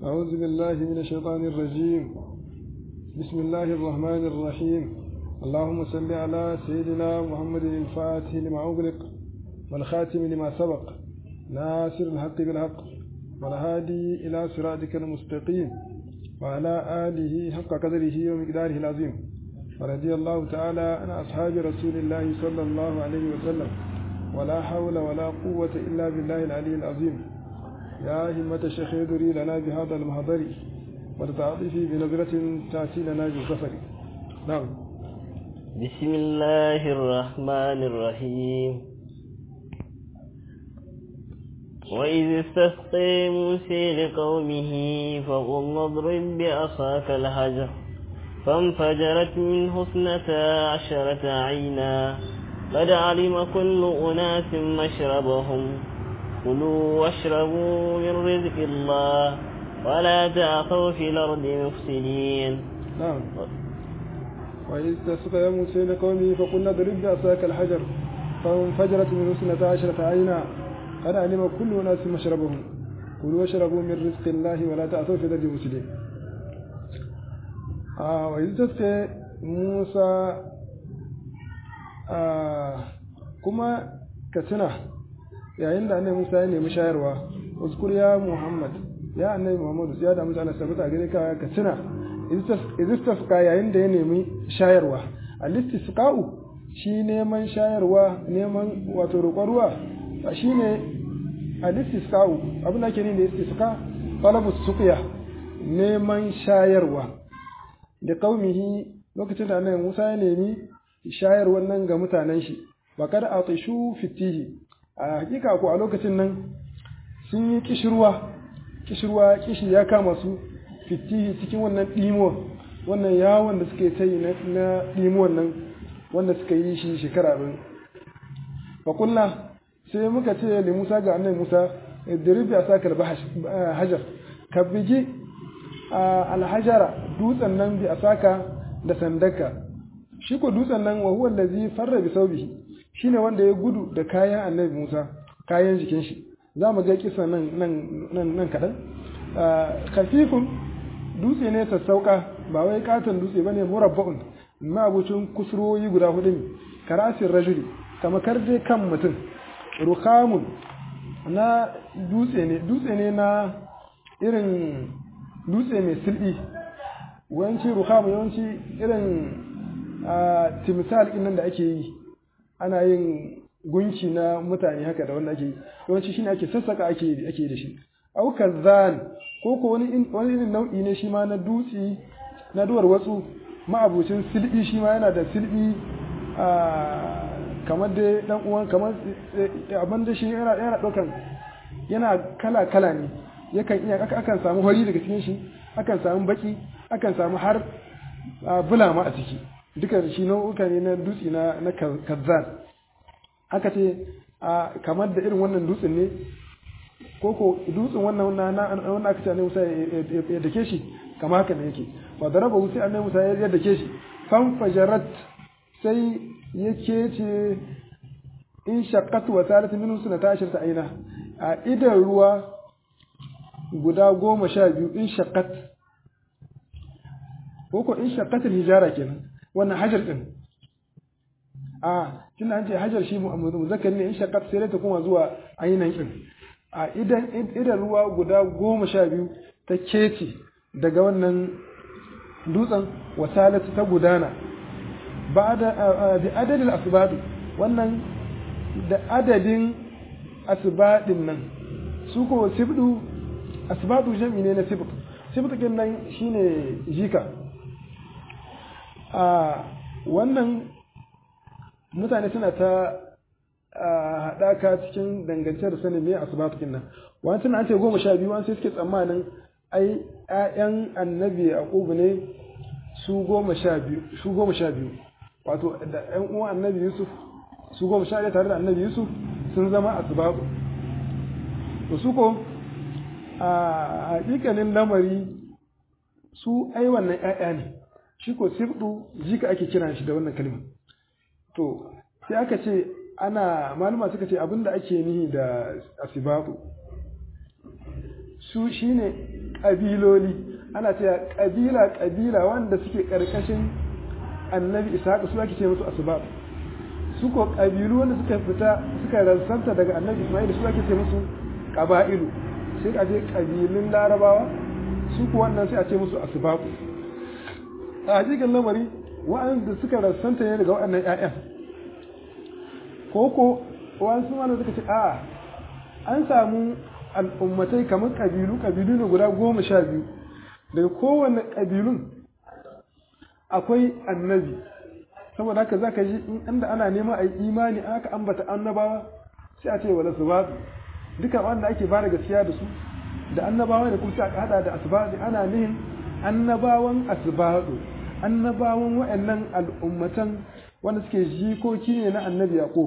أعوذ بالله من الشيطان الرجيم بسم الله الرحمن الرحيم اللهم صل على سيدنا محمد الفاتح لما أغلق والخاتم لما سبق ناصر الحق بالحق والهادي إلى صراطك المستقيم وعلى آله حق قدره ومقداره العظيم ورضي الله تعالى عن أصحاب رسول الله صلى الله عليه وسلم ولا حول ولا قوة إلا بالله العلي العظيم يا همة الشيخ يدري لنا بهذا المحضر وتتعاطفي بنظرة تأتي لنا بالسفر نعم بسم الله الرحمن الرحيم وإذ استسقي موسى لقومه فقل اضرب بعصاك الحجر فانفجرت منه اثنتا عشرة عينا قد علم كل أناس مشربهم كلوا واشربوا من رزق الله ولا تعثوا في الأرض مفسدين نعم وإذ تسقى موسى لقومه فقلنا اضرب بعصاك الحجر فانفجرت منه اثنتا عشرة عينا قد علم كل أناس مشربهم كلوا واشربوا من رزق الله ولا تعثوا في الأرض مفسدين آه وإذ تسقى موسى آه كما كتنا yayin da annabi Musa ya nemi shayarwa uzkur ya Muhammad ya annabi Muhammad ya da mutane sabata gare ka ka tuna istisqa yayin da ya nemi shayarwa al-istisqa'u shi neman shayarwa neman wato roƙon ruwa shine al-istisqa'u abin da ke ne da istisqa talabu suqya neman shayarwa da qaumihi lokacin da annabi Musa ya nemi shayarwar nan ga mutanen shi bakar atishu fitihi a hakika ko a lokacin nan sun yi kishirwa kishirwa kishi ya kama su fitihi cikin wannan ɗimo wannan yawon da suka yi ta yi na ɗimon nan wanda suka yi shi shekara bin fakulla sai muka ce da musa ga annabi musa idrib ya sa karba hajar ka bigi alhajara dutsen nan bi a saka da sandaka shi ko dutsen nan wa huwa allazi farra bi saubihi shine wanda ya gudu da kayan annabi Musa kayan jikin shi za mu ga kisa nan nan nan nan kadan khafifun dutse ne sassauka ba wai katon dutse bane murabba'un mabucin kusurwoyi guda hudu ne karasin rajuli kama karje kan mutum rukamun na dutse ne dutse ne na irin dutse mai silbi yawanci rukamu yawanci irin timsal ɗin nan da ake yi ana yin gunki na mutane haka da wanda ake yi yawanci shine ake sassaka ake ake da shi au kazan ko ko wani wani irin nau'i ne shi ma na dutsi na duwar watsu ma'abucin silbi shi ma yana da silbi a kamar da dan uwan kamar abin da shi yana yana daukan yana kala kala ne yakan iya akan samu hori daga cikin shi akan samu baki akan samu har bulama a ciki duka shi nau'uka ne na dutse na na kazzan aka ce kamar da irin wannan dutsen ne ko ko dutsen wannan wannan aka ce annabi Musa ya dake shi kamar haka ne yake fa daraba sai annabi Musa ya dake shi fan fajarat sai yake ce in shaqqat wa salat minhu sunata ashirta aina a idan ruwa guda goma sha biyu in shaqqat ko ko in shaqqat hijara kenan wannan hajar din a tunda an ce hajar shi muzakkar ne in shaqqat sai ta kuma zuwa ainihin din a idan idan ruwa guda goma sha biyu ta kece daga wannan dutsen wasalatu ta gudana ba da bi adadin asibadi wannan da adadin asibadin nan su ko sibdu asibadu jami ne na sibdu sibdu kin nan shine jika a wannan mutane suna ta haɗaka cikin dangance da sanin me asibatu kin nan wani tana an ce goma sha biyu wani sai suke tsammanin ai ƴaƴan annabi yaqubu ne su goma sha biyu su goma sha biyu wato da ƴan uwan annabi yusuf su goma sha tare da annabi yusuf sun zama asbabu to su ko a hakikalin lamari su ai wannan ƴaƴa ne shi ko sibdu jika ake kiran shi da wannan kalma to sai aka ce ana malama suka ce abinda ake nihi da asibabu su shine kabiloli ana cewa kabila kabila wanda suke karkashin annabi ishaq su ake ce musu asbab su ko kabilu wanda suka fita suka ransanta daga annabi isma'il su ake ce musu qaba'ilu sai a je kabilun larabawa su ko wannan sai a ce musu asbab a hakikan lamari wa'anda suka ransanta ne daga waɗannan ƴaƴan ko ko wa'ansu wanda suka ce a'a an samu al'ummatai kamar kabilu kabilu ne guda goma sha biyu daga kowane kabilun akwai annabi saboda haka za ka ji inda ana nema a yi imani aka ambata annabawa sai a ce wala su ba duka wanda ake ba da gaskiya da su da annabawa da kuma aka hada da asbabi ana nihin annabawan asbabu annabawan wa'annan al'ummatan wanda suke jikoki ne na annabi yaqub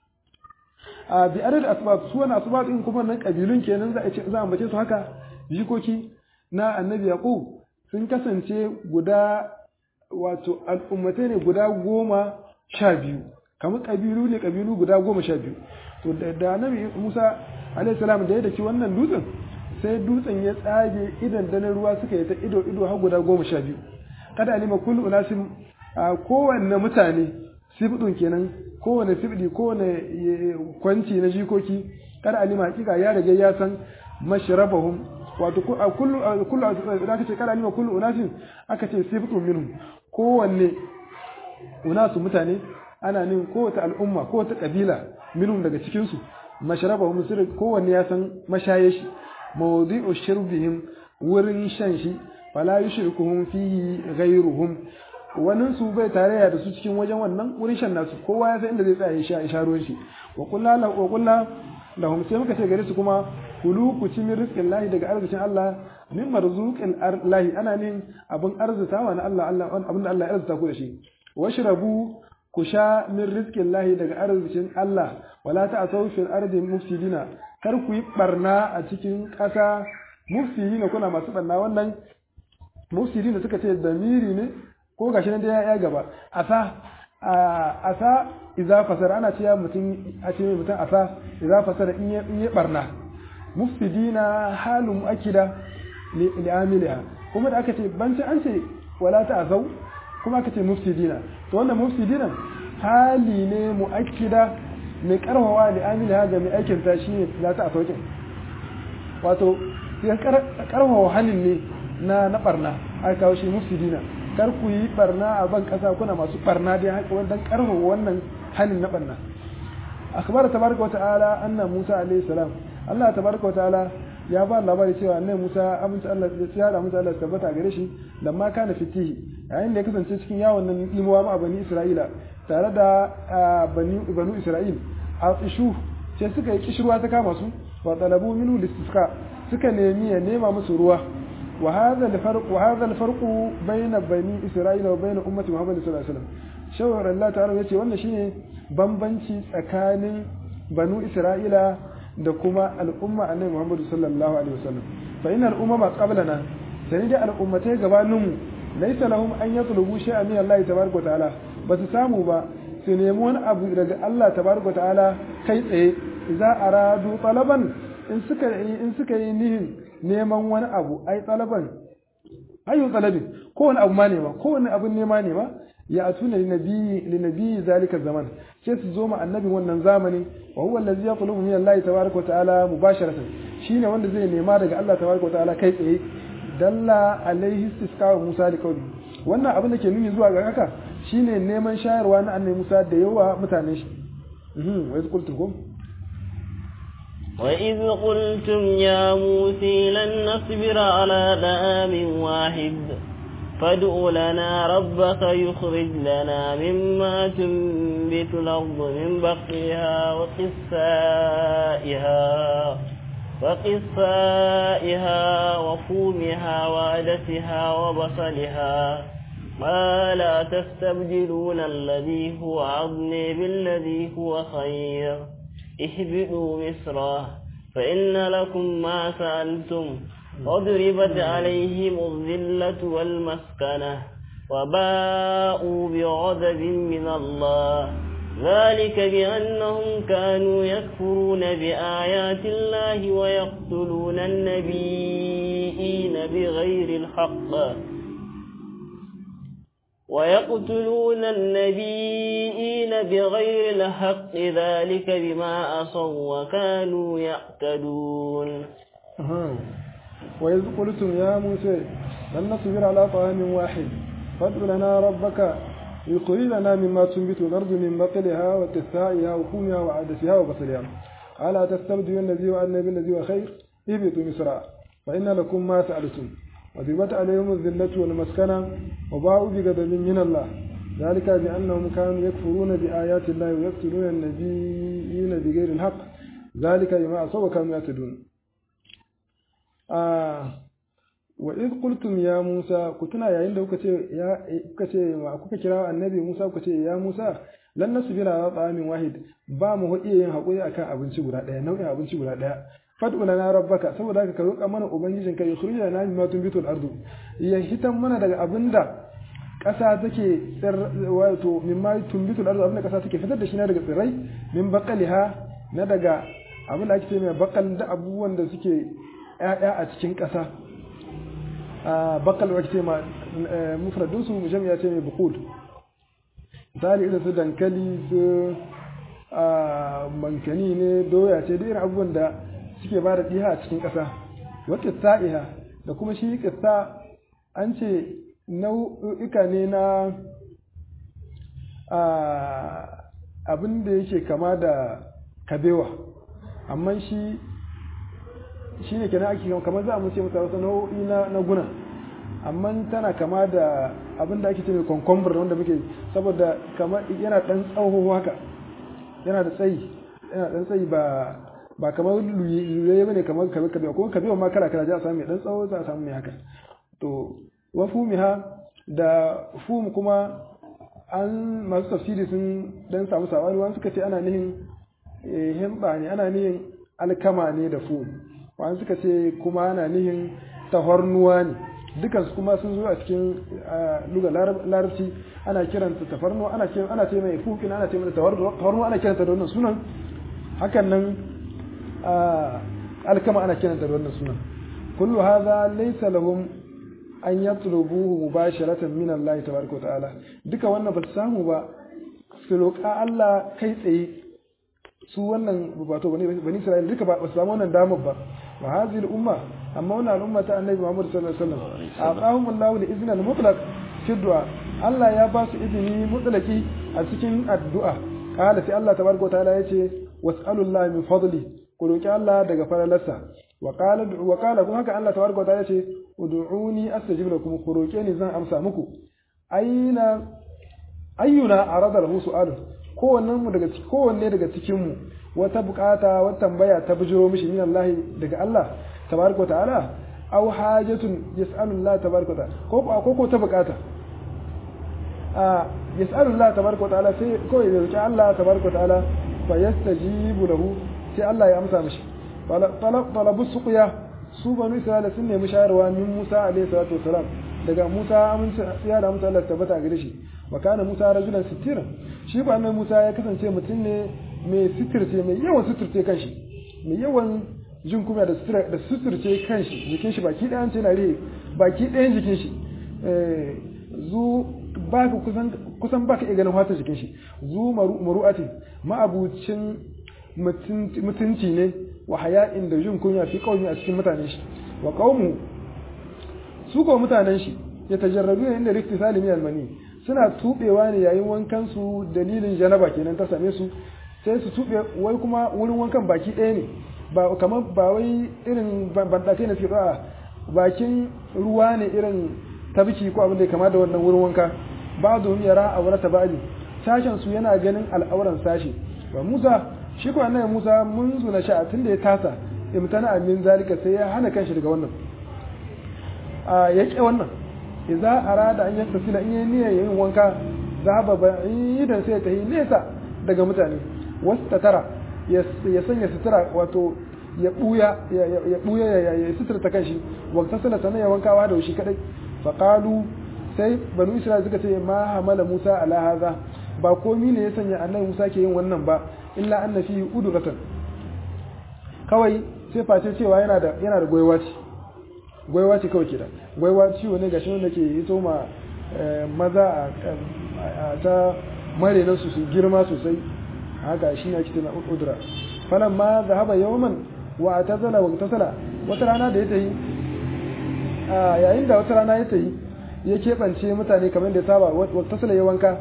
a bi adad asbab su wani asbab din kuma nan kabilun kenan za a ce za a ambace su haka jikoki na annabi yaqub sun kasance guda wato al'ummatai ne guda goma sha biyu kamar kabilu ne kabilu guda goma sha biyu to da annabi musa alayhi salam da ya daki wannan dutsen sai dutsen ya tsage idan da ruwa suka yi ta ido ido har guda goma sha biyu kada alima kullu unasim a kowanne mutane sifdun kenan kowane sifdi kowane kwanci na jikoki kada alima hakika ya riga ya san mashrabahum wato kullu kullu da aka ce kada alima kullu unasin aka ce sifdun minhum kowanne unasu mutane ana nin kowace al'umma kowace kabila minhum daga cikin su mashrabahum sirri kowanne ya san mashaye shi mawdi'u shirbihim wurin shan shi fala yushrikuhum fihi ghayruhum wannan su bai tarayya da su cikin wajen wannan wurin shan nasu kowa ya san inda zai tsaya ya sha sha ruwan shi wa kullu wa kullu lahum sai muka ce gare su kuma kulu ku ci min rizqin lahi daga arzikin Allah min marzuqin lahi ana nin abin arzitawa na Allah Allah abin da Allah ya arzita ku da shi washrabu ku sha min rizqin lahi daga arzikin Allah wala ta'asaw fil ardi mufsidina kar ku yi barna a cikin ƙasa mufsidina kuna masu barna wannan mufsidina suka ce damiri ne ko gashi nan da ya gaba asa asa idza fasara ana cewa mutum a ce mutum asa idza fasara in ya in ya barna mufsidina halun muakkida li amiliha kuma da aka ce banci an ce wala ta azau kuma aka ce mufsidina to wannan mufsidina hali ne muakkida mai karhawa li amiliha ga mai aikin ta shine la ta asaukin wato ya karhawa halin ne na na barna aka kawo shi mufsidina kar ku yi barna a ban kasa kuna masu barna dai haka wannan karfafa wannan hanin na barna akhbara tabaraka wata'ala anna Musa alayhi salam Allah tabaraka wata'ala ya ba labari cewa annabi Musa amince Allah ya da amince Allah tabbata gare shi lamma kana fitihi yayin da ya kasance cikin yawon nan imuwa ma bani Isra'ila tare da bani banu Isra'il a ishu sai suka yi kishirwa ta kama su wa talabu minhu listisqa suka nemi ya nema musu ruwa وهذا الفرق وهذا الفرق بين بني اسرائيل وبين امه محمد صلى الله عليه وسلم shawar Allah ta'ala yace wannan shine bambanci tsakanin banu isra'ila da kuma al'umma annabi Muhammad sallallahu alaihi wasallam fa inna al'umma qablana sai da al'ummatai gabaninmu laysa lahum an yatlubu shay'an min Allah tabaraka wa ta'ala ba su samu ba su nemi wani abu daga Allah tabaraka wa ta'ala kai tsaye idza aradu talaban in suka in suka yi nihin neman wani abu ai talaban ayu talabin kowane abu ma nema kowane abun nema ne ma ya atuna linabiyyi linabiyyi zalika zaman sai su zo ma annabin wannan zamani wa huwa allazi yaqulu min Allah tabaaraka wa ta'ala mubasharatan shine wanda zai nema daga Allah tabaaraka wa ta'ala kai tsaye dalla alaihi istisqa Musa da kauli wannan abin da ke nuni zuwa ga haka shine neman shayarwa na annabi Musa da yawa mutanen shi mhm wa qultum وإذ قلتم يا موسى لن نصبر على دآم واحد فادع لنا ربك يخرج لنا مما تنبت الأرض من بقلها وقثائها وقثائها وفومها وعدسها وبصلها ما لا تستبدلون الذي هو عظمي بالذي هو خير اهبطوا مصرا فإن لكم ما سألتم وضربت عليهم الذلة والمسكنة وباءوا بغضب من الله ذلك بأنهم كانوا يكفرون بآيات الله ويقتلون النبيين بغير الحق ويقتلون النبيين بغير الحق ذلك بما عصوا وكانوا يعتدون وإذ قلتم يا موسى لن نصبر على طعام واحد فادع لنا ربك يخرج لنا مما تنبت الأرض من بقلها وكثائها وفومها وعدسها وبصلها ألا تستبدلون الذي وعدنا بالذي هو خير اهبطوا مصر فإن لكم ما سألتم وضربت عليهم الذلة والمسكنة وباءوا بغضب من الله ذلك بأنهم كانوا يكفرون بآيات الله ويقتلون النبيين بغير الحق ذلك بما عصوا وكانوا يعتدون آه وإذ قلتم يا موسى كتنا يا عند يا كتي kuka kira annabi Musa kuka ce ya Musa lan nasbira ala ta'amin wahid ba mu iya yin hakuri akan abinci guda daya nau'in abinci guda daya fad'u lana rabbaka saboda haka ka roƙa mana ubangijin ka yukhrij lana mimma tunbitul ardu ya hitan mana daga abinda ƙasa take tsir wato mimma tunbitul ardu abinda ƙasa take fitar da shi na daga tsirrai min baqaliha na daga abin da ake ce mai bakal da abubuwan da suke ƴaƴa a cikin ƙasa a bakal wa ce ma mufradun su jami'a ce mai buqul misali irin su dankali su mankani ne doya ce da irin abubuwan da suke ba da ɗiha a cikin ƙasa wa ƙitta'iha da kuma shi ƙitta an ce nau'ika ne na abin da yake kama da kabewa amma shi shi ne kenan ake kamar za a mace masa wasu nau'i na guna amma tana kama da abin da ake ce mai kwankwambar wanda muke saboda kamar yana ɗan tsawo haka yana da tsayi yana ɗan tsayi ba ba kamar luye bane kamar kabe kabe kuma kabe ma kala kala za a samu mai dan tsawo za a samu mai haka to wa fumiha da fum kuma an masu tafsiri sun dan samu sabani wani suka ce ana nihin himba ne ana nihin alkama ne da fum wani suka ce kuma ana nihin tahornuwa ne dukan su kuma sun zo a cikin luga larabci ana kiranta tafarnuwa ana ce ana ce mai fukin ana ce mai tahornuwa ana kiranta da wannan sunan hakan nan alkama ana kiranta da wannan sunan kullu hadha laysa lahum an yatlubuhu mubasharatan min Allah tabaraka wa ta'ala duka wannan ba su samu ba su roƙa Allah kai tsaye su wannan wato bani bani Isra'ila duka ba su samu wannan damar ba wa hadhihi al-umma amma wannan al'umma ta Annabi Muhammad sallallahu alaihi wasallam aqahum Allah li izni al-mutlaq fi du'a Allah ya ba su izini mutlaki a cikin addu'a qala sai Allah tabaraka wa ta'ala yace was'alullahi min fadli ku roki Allah daga falalarsa wa qala wa qala kuma haka Allah tabaraka wa ta'ala yace ud'uni astajib lakum ku roke ni zan amsa muku aina ayyuna arada lahu su'alun kowannen mu daga kowanne daga cikin mu wata bukata wata tambaya ta bujiro mishi min Allah daga Allah tabaraka ta'ala aw hajatun yas'alu Allah tabaraka ta'ala ko ko ko ta bukata a yas'alu Allah tabaraka ta'ala sai ko ya roki Allah tabaraka ta'ala fa yastajibu lahu sai Allah ya amsa mishi talabu suqya su banu Isra'ila sun nemi shayarwa min Musa alaihi salatu wasalam daga Musa amince ya da Musa Allah tabbata gare shi wa kana Musa rajulan sitira shi ba mai Musa ya kasance mutum ne mai sitirce mai yawan sitirce kanshi mai yawan jin kuma da sutura da suturce kanshi jikin shi baki ɗayan ce na rihe baki ɗayan jikin shi zu baka kusan kusan baka iya ganin fatar jikin shi zu maru'atin ma'abucin mutunci ne wa haya'in da jin kunya fi kaumi a cikin mutanen shi wa qaumu su ko mutanen shi ya tajarrabu ne inda rifti salimi almani suna tubewa ne yayin wankan su dalilin janaba kenan ta same su sai su tube wai kuma wurin wankan baki ɗaya ne ba kamar ba wai irin bandakai na suke a bakin ruwa ne irin tabiki ko abin da ya kama da wannan wurin wanka ba domin yara a wurata ba'ali sashen su yana ganin al'auran sashi ba musa shi ko annabi musa mun zuna sha tun da ya tasa imtana amin zalika sai ya hana kanshi daga wannan a yake wannan idza arada an yaktasila in yayi niyyar yin wanka zaba ba'idan sai ta yi nesa daga mutane wasu tara ya sanya sutura wato ya buya ya buya ya sutura ta kanshi waqta sana sana ya wankawa da shi kadai fa qalu sai banu isra'ila suka ce ma hamala musa ala hadha ba komi ne ya sanya annabi musa ke yin wannan ba illa anna fihi udratan kawai sai face cewa yana da yana da goyewa ce gwaiwa ce kawai ke da gwaiwa ciwo ne gashi wanda ke hito ma maza a ta mare su su girma sosai haka shi ne ake tuna udura falan ma zahaba yawman wa atazala wa tasala wata rana da ya tayi yayin da wata rana ya tayi ya keɓance mutane kamar da ya saba wa tasala ya wanka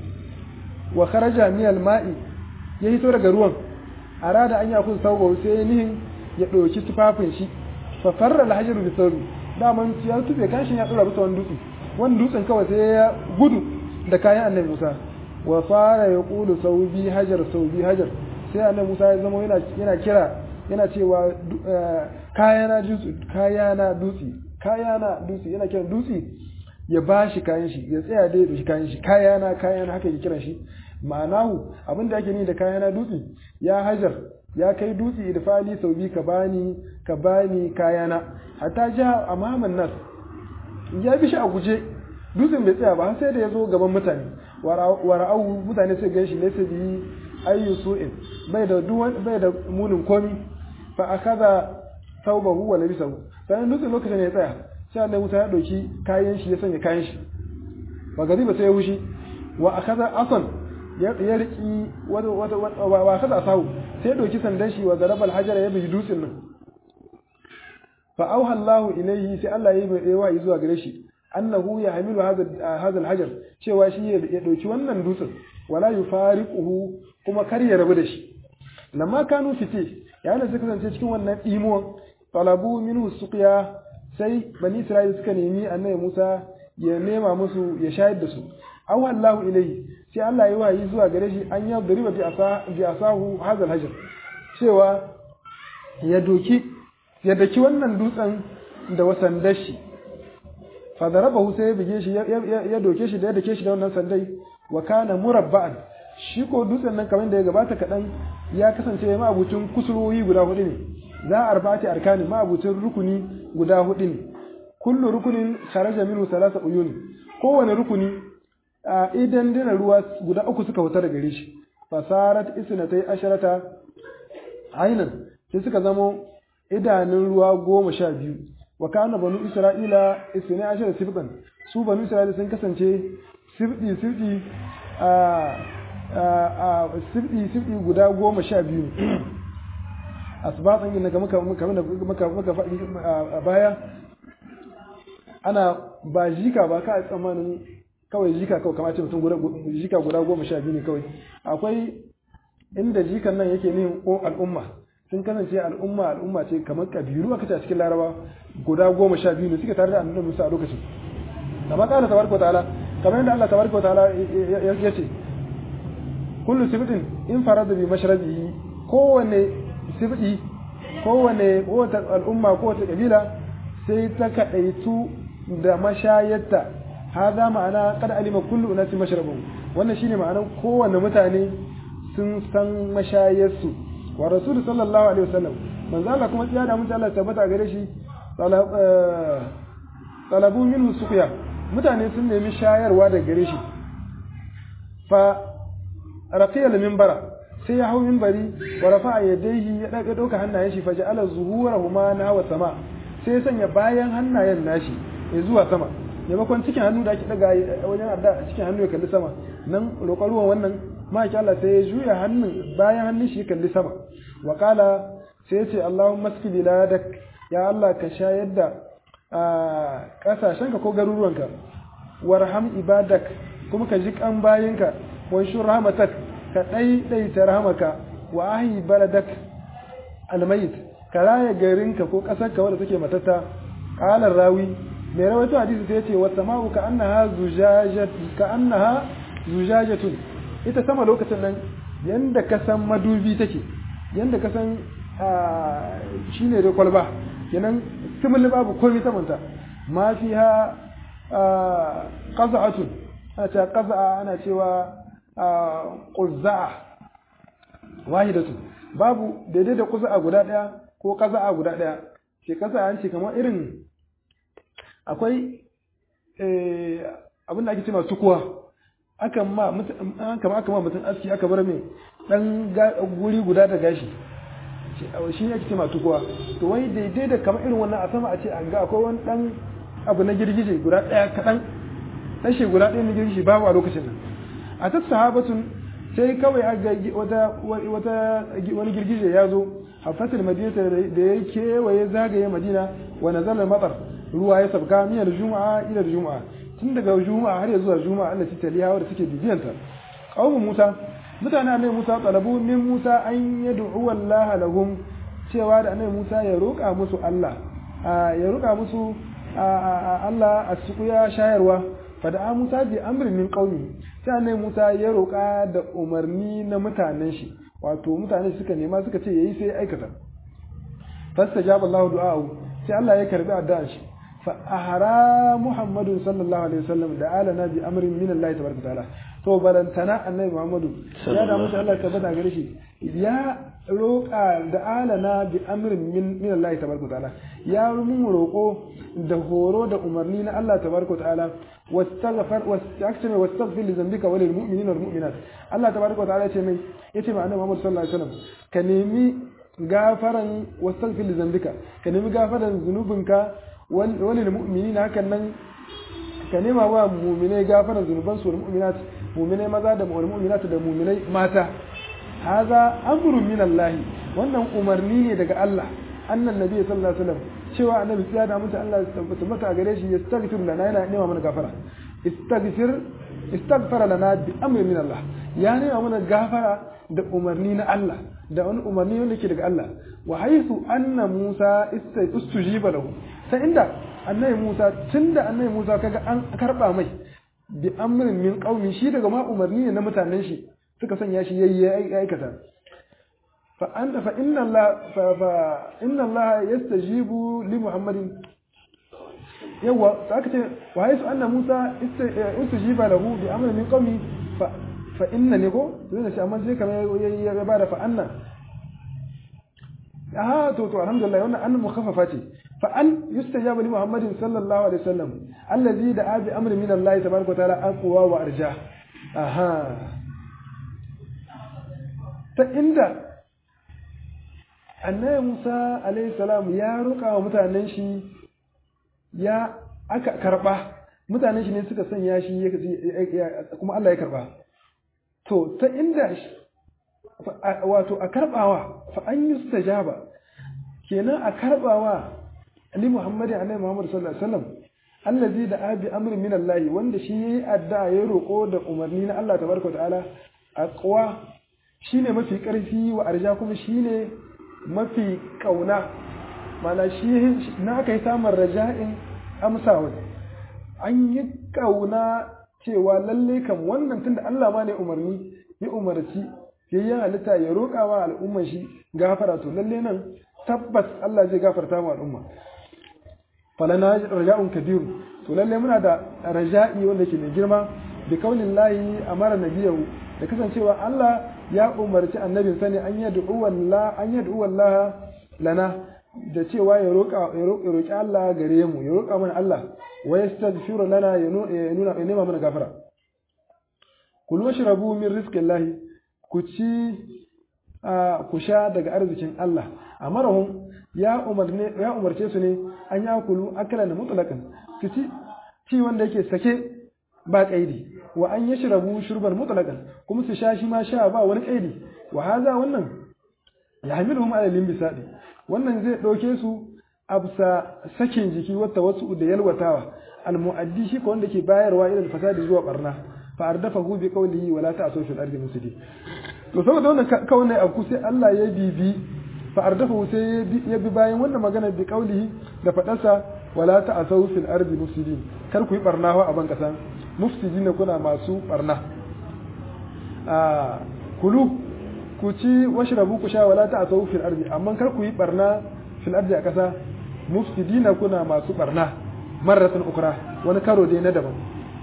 wa kharaja min al-ma'i ya hito daga ruwan arada an yakun sauba sai nihin ya ɗauki tufafin shi fa farra al-hajaru bi thawbi daman ya tufe kashin ya dora bisa wani dutse wani dutsen kawai sai ya gudu da kayan annabi Musa wa fara ya kulu saubi hajar saubi hajar sai annabi Musa ya zama yana yana kira yana cewa kayana dutse kayana dutse kayana dutse yana kiran dutse ya bashi kayan shi ya tsaya da ya shi kayan shi kayana kayana haka yake kiran shi ma'anahu abinda ake ni da kayana dutse ya hajar ya kai dutse da fali sau biyu ka bani ka bani kayana hatta ja amaman nas ya bi shi a guje dutsen bai tsaya ba har sai da ya zo gaban mutane wara'au mutane sai gan shi ne sai bi ayyu su'in bai da bai da munin komi fa akaza thawbahu wa labisahu sai dutsen lokacin ya tsaya sai Allah Musa ya dauki kayan shi ya sanya kayan shi ba gari ba sai ya wushi wa akaza asan ya riki wata wata wa akaza asahu sai ya dauki sandan shi wa zarabal hajara ya bi dutsen nan fa auha Allahu ilayhi sai Allah ya yi wa zuwa gare shi annahu ya hamilu hadha alhajar cewa shi ya dauki wannan dutsen wala yufariquhu kuma kar ya rabu da shi lamma kanu fiti yayin da suka kasance cikin wannan imuwan talabu minhu suqiya sai bani isra'ila suka nemi annabi Musa ya nema musu ya shayar da su auha Allahu ilayhi sai Allah ya wayi zuwa gare shi an ya dariba bi asa bi asahu hadha alhajar cewa ya doki ya daki wannan dutsen da wasan dashi fadarabahu sai ya bige shi ya doke shi da ya dake shi da wannan sandai wa kana murabba'an shi ko dutsen nan kamar da ya gabata kaɗan ya kasance ma abucin kusurwoyi guda hudu ne za a arba'ati arkani ma abucin rukuni guda hudu ne kullu rukunin kharaja minhu salasa uyun kowane rukuni a idan dina ruwa guda uku suka fita daga gare shi fasarat isnatai asharata ainan sai suka zamo idanun ruwa goma sha biyu wa kana banu isra'ila isna ashara sibban su banu isra'ila sun kasance sibdi sibdi a a sibdi sibdi guda goma sha biyu asbatan yin daga muka muka muka muka faɗi a baya ana ba jika ba ka tsammanin kawai jika kawai kamar ce mutum guda jika guda goma sha biyu ne kawai akwai inda jikan nan yake nihin al'umma sun kasance al'umma al'umma ce kamar kabiru aka ce a cikin laraba guda goma sha biyu ne suke tare da annabi Musa a lokacin amma kana tabaraka ta'ala kamar yadda Allah tabaraka ta'ala ya ce kullu sibtin in farada bi mashrabihi kowane sibti kowane wata al'umma ko wata kabila sai ta kadaitu da mashayarta hada ma'ana kad alima kullu unasi mashrabu wannan shine ma'anar kowane mutane sun san mashayarsu wa rasul sallallahu alaihi wasallam manzo Allah kuma tsiya da mutum Allah tabbata gare shi talabu minhu suqya mutane sun nemi shayarwa daga gare shi fa raqiya al-minbara sai ya hau minbari wa rafa'a yadayhi ya daga doka hannayen shi fa ja'ala zuhurahuma nahwa sama sai ya sanya bayan hannayen nashi ya zuwa sama maimakon cikin hannu da ake daga wajen adda cikin hannu ya kalli sama nan roƙon ruwan wannan maki Allah sai ya juya hannun bayan hannun shi ya kalli sama wa kala sai ya ce Allahumma maski biladak ya Allah ka shayar da kasashenka ko garuruwanka warham ibadak kuma ka ji kan bayinka wa shur rahmatak ka daidaita rahmaka wa ahi baladak almayit ka raya garinka ko kasarka wadda take matatta qala rawi mai rawaito hadisi sai ya ce wa sama'u ka annaha zujajat ka annaha zujajatun ita sama lokacin nan yanda ka san madubi take yanda ka san shi ne da kwalba kenan simili babu komai samanta ma fi ha ƙaza'atun ana cewa ƙaza'a ana cewa ƙuzza'a wahidatun babu daidai da ƙuza'a guda ɗaya ko ƙaza'a guda ɗaya ke ƙasa an ce kamar irin akwai abin da ake ce masu kuwa akan ma kama aka ma mutum aski aka bar mai dan guri guda da gashi shi ne ake ce tukuwa to wai daidai da kamar irin wannan a sama a ce an ga akwai wani dan abu na girgije guda daya kadan tashi guda daya na girgije babu a lokacin nan a ta sahabatun sai kawai aga wata wata wani girgije ya zo hafatul madina da ya kewaye zagaye madina wa nazala matar ruwa ya sabka miyar juma'a ila juma'a tun daga juma'a har zuwa juma'a Allah ta taliya wadda suke bibiyanta qaumu musa mutane annabi musa talabu min musa an yad'u Allah lahum cewa da annabi musa ya roƙa musu Allah ya roƙa musu Allah a sukuya shayarwa fada musa bi amrin min qaumi sai annabi musa ya roƙa da umarni na mutanen shi wato mutane suka nema suka ce yayi sai aikata fastajaba Allah du'a'u sai Allah ya karbi addu'ar shi fa ahara Muhammadu sallallahu alaihi wasallam da alana bi amrin min Allah tabaraka ta'ala to barantana annabi Muhammadu ya da musu Allah tabbata gare shi ya roƙa da alana bi amrin min min Allah tabaraka ta'ala ya mun roƙo da horo da umarni na Allah tabaraka ta'ala wastaghfar wastaghfir wastaghfir li dhanbika wa lil mu'minina wal mu'minat Allah tabaraka ta'ala ce mai yace ma annabi Muhammad sallallahu alaihi wasallam ka nemi gafaran wastaghfir li dhanbika ka nemi gafaran zunubinka walil mu'minina hakan nan ka nema wa mu'minai gafaran zunuban su wal mu'minat mu'minai maza da wal mu'minat da mu'minai mata haza amrun min Allah wannan umarni ne daga Allah annan nabi sallallahu alaihi wasallam cewa annabi sai da mutu Allah ya tabbata gare shi yastaghfir lana yana nema mana gafara istaghfir istaghfara lana bi amrin min Allah ya nema mana gafara da umarni na Allah da wani umarni wanda ke daga Allah wa haythu anna Musa istujiba lahu sai inda annabi Musa tunda annabi Musa kaga an karba mai bi amrin min qaumi shi daga ma umarni ne na mutanen shi suka sanya shi yayi aikata fa anta fa inna Allah fa fa inna Allah yastajibu li Muhammadin yawa sai aka ce wa haythu anna Musa istujiba lahu bi amrin min qaumi fa fa inna ne ko zai ce amma sai kamar ya bada fa anna ah to to alhamdulillah wannan an mukhaffafa ce fa an yustajabu li muhammadin sallallahu alaihi wasallam allazi da abi amri min allah tabaraka wa ta'ala aqwa wa arja aha ta inda annabi Musa alaihi salam ya roƙa wa mutanen shi ya aka karba mutanen shi ne suka sanya shi kuma Allah ya karba to ta inda wato a karbawa fa an yi stajaba kenan a karbawa ali muhammadin annabi muhammad sallallahu alaihi wasallam allazi da abi amrin min allah wanda shi yayi addu'a ya roko da umarni na Allah tabaraka ta'ala aqwa shine mafi karfi wa arja kuma shine mafi kauna mana shi na aka yi samun raja'in amsawa an yi kauna cewa lalle kam wannan tunda Allah ma ne umarni ya umarci yayin halitta ya roƙa wa al'umman shi gafara to lalle nan tabbas Allah zai gafarta wa al'umma falana raja'un kabiru to lalle muna da raja'i wanda ke mai girma bi kaulin lahi amara nabiyahu da kasancewa Allah ya umarci annabin sani an yad'u wallah an yad'u wallah lana da cewa ya roƙa ya roƙi Allah gare mu ya roƙa mana Allah wa yastaghfiru lana ya nuna ya nema mana gafara kulu washrabu min rizqillahi ku ci ku sha daga arzikin Allah amarahum ya umarne ya umarce su ne an ya kulu akala da mutlaqan su ci ci wanda yake sake ba kaidi wa an yashrabu shurban mutlaqan kuma su sha shi ma sha ba wani kaidi wa haza wannan yahmiluhum ala limbisadi wannan zai dauke su absa sakin jiki wata wasu da yalwatawa almu'addi shi ko wanda ke bayarwa ila fasadi zuwa barna fa ardafahu bi qawlihi wala ta'asu fil ardi mufsidin to saboda wannan kawai ne abu sai Allah ya bibi fa ardafahu sai ya bi bayan wannan magana bi qawlihi da fadarsa wala ta'asu fil ardi mufsidin kar ku yi barna a ban kasa mufsidin kuna masu barna a kulu ku ci washrabu ku sha wala ta'asu fil ardi amma kar ku yi barna fil ardi a kasa mufsidina kuna masu barna marratan ukra wani karo dai na daban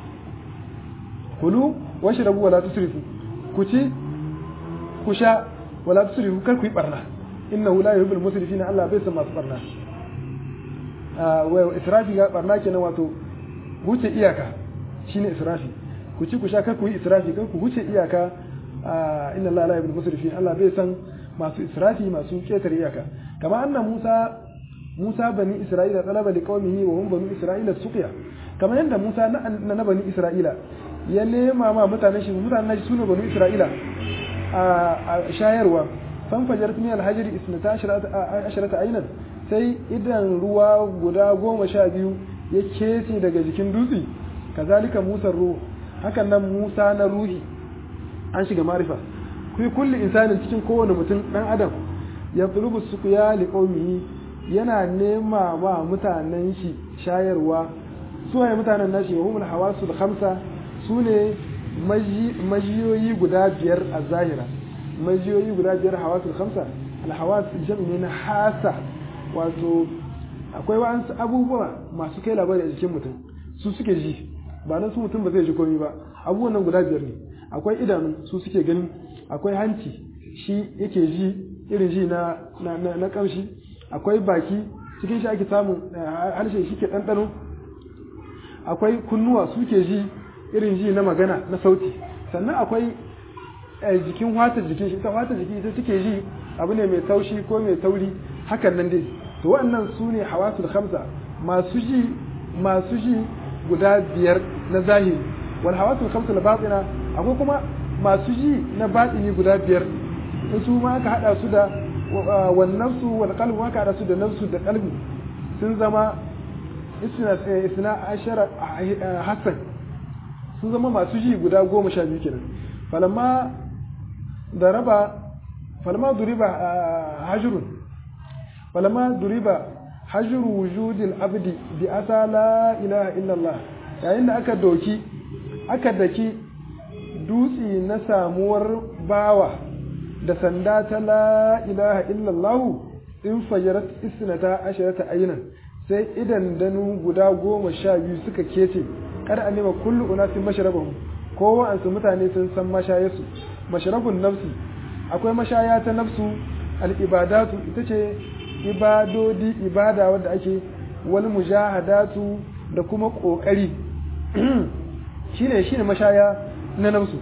kulu washrabu wala tusrifu ku ci ku sha wala tusrifu kar ku yi barna innahu la yuhibbul musrifina Allah bai san masu barna ah wa israfi ga barna kenan wato wuce iyaka shine israfi ku ci ku sha kar ku yi israfi kar ku wuce iyaka inna Allah la yuhibbul musrifin Allah bai san masu israfi masu ketare iyaka kama anna Musa Musa bani Isra'ila talaba li qaumihi wa hum bani Isra'ila suqiya kamar yadda Musa na na bani Isra'ila ya nema ma mutanen shi mutanen shi sune bani Isra'ila a shayarwa fan fajar min al-hajr 12 aynan sai idan ruwa guda goma sha biyu ya kece daga jikin dutse kazalika Musa ruhu hakan nan Musa na ruhi an shiga marifa fi kulli insanin cikin kowane mutum dan adam ya tulubu suqya li qaumihi yana nema wa mutanen shi shayarwa su waye mutanen nashi wa humul hawasul khamsa sune majiyoyi guda biyar a zahira majiyoyi guda biyar hawasul khamsa al hawas jam'i na hasa wato akwai wa'ansu abubuwa masu kai labari a jikin mutum su suke ji ba nan su mutum ba zai ji komai ba abubuwan nan guda biyar ne akwai idanu su suke gani akwai hanci shi yake ji irin ji na na na kamshi akwai baki cikin shi ake samun harshe shi ke ɗanɗano akwai kunnuwa su ke ji irin ji na magana na sauti sannan akwai jikin wata jikin shi ita wata jiki ita take ji abu ne mai taushi ko mai tauri hakan nan dai to waɗannan su ne hawasul khamsa masu ji masu ji guda biyar na zahiri wal hawasul khamsa na batina akwai kuma masu ji na batini guda biyar in su ma aka hada su da wannan su wal qalbu aka hada su da nafsu da qalbi sun zama isna isna ashara hasan sun zama masu ji guda goma sha biyu kenan falamma daraba falamma duriba hajrun falamma duriba hajru wujudil abdi bi asa la ilaha illallah yayin da aka doki aka daki dutse na samuwar bawa da sanda ta la ilaha illallah in fajarat isnata asharata aynan sai idan danu guda goma sha biyu suka kece kada a nema kullu unasin masharabahum kowa an su mutane sun san mashayarsu masharabun nafsi akwai mashaya ta nafsu al-ibadatu ita ce ibadodi ibada wadda ake wal mujahadatu da kuma kokari shine shine mashaya na nafsu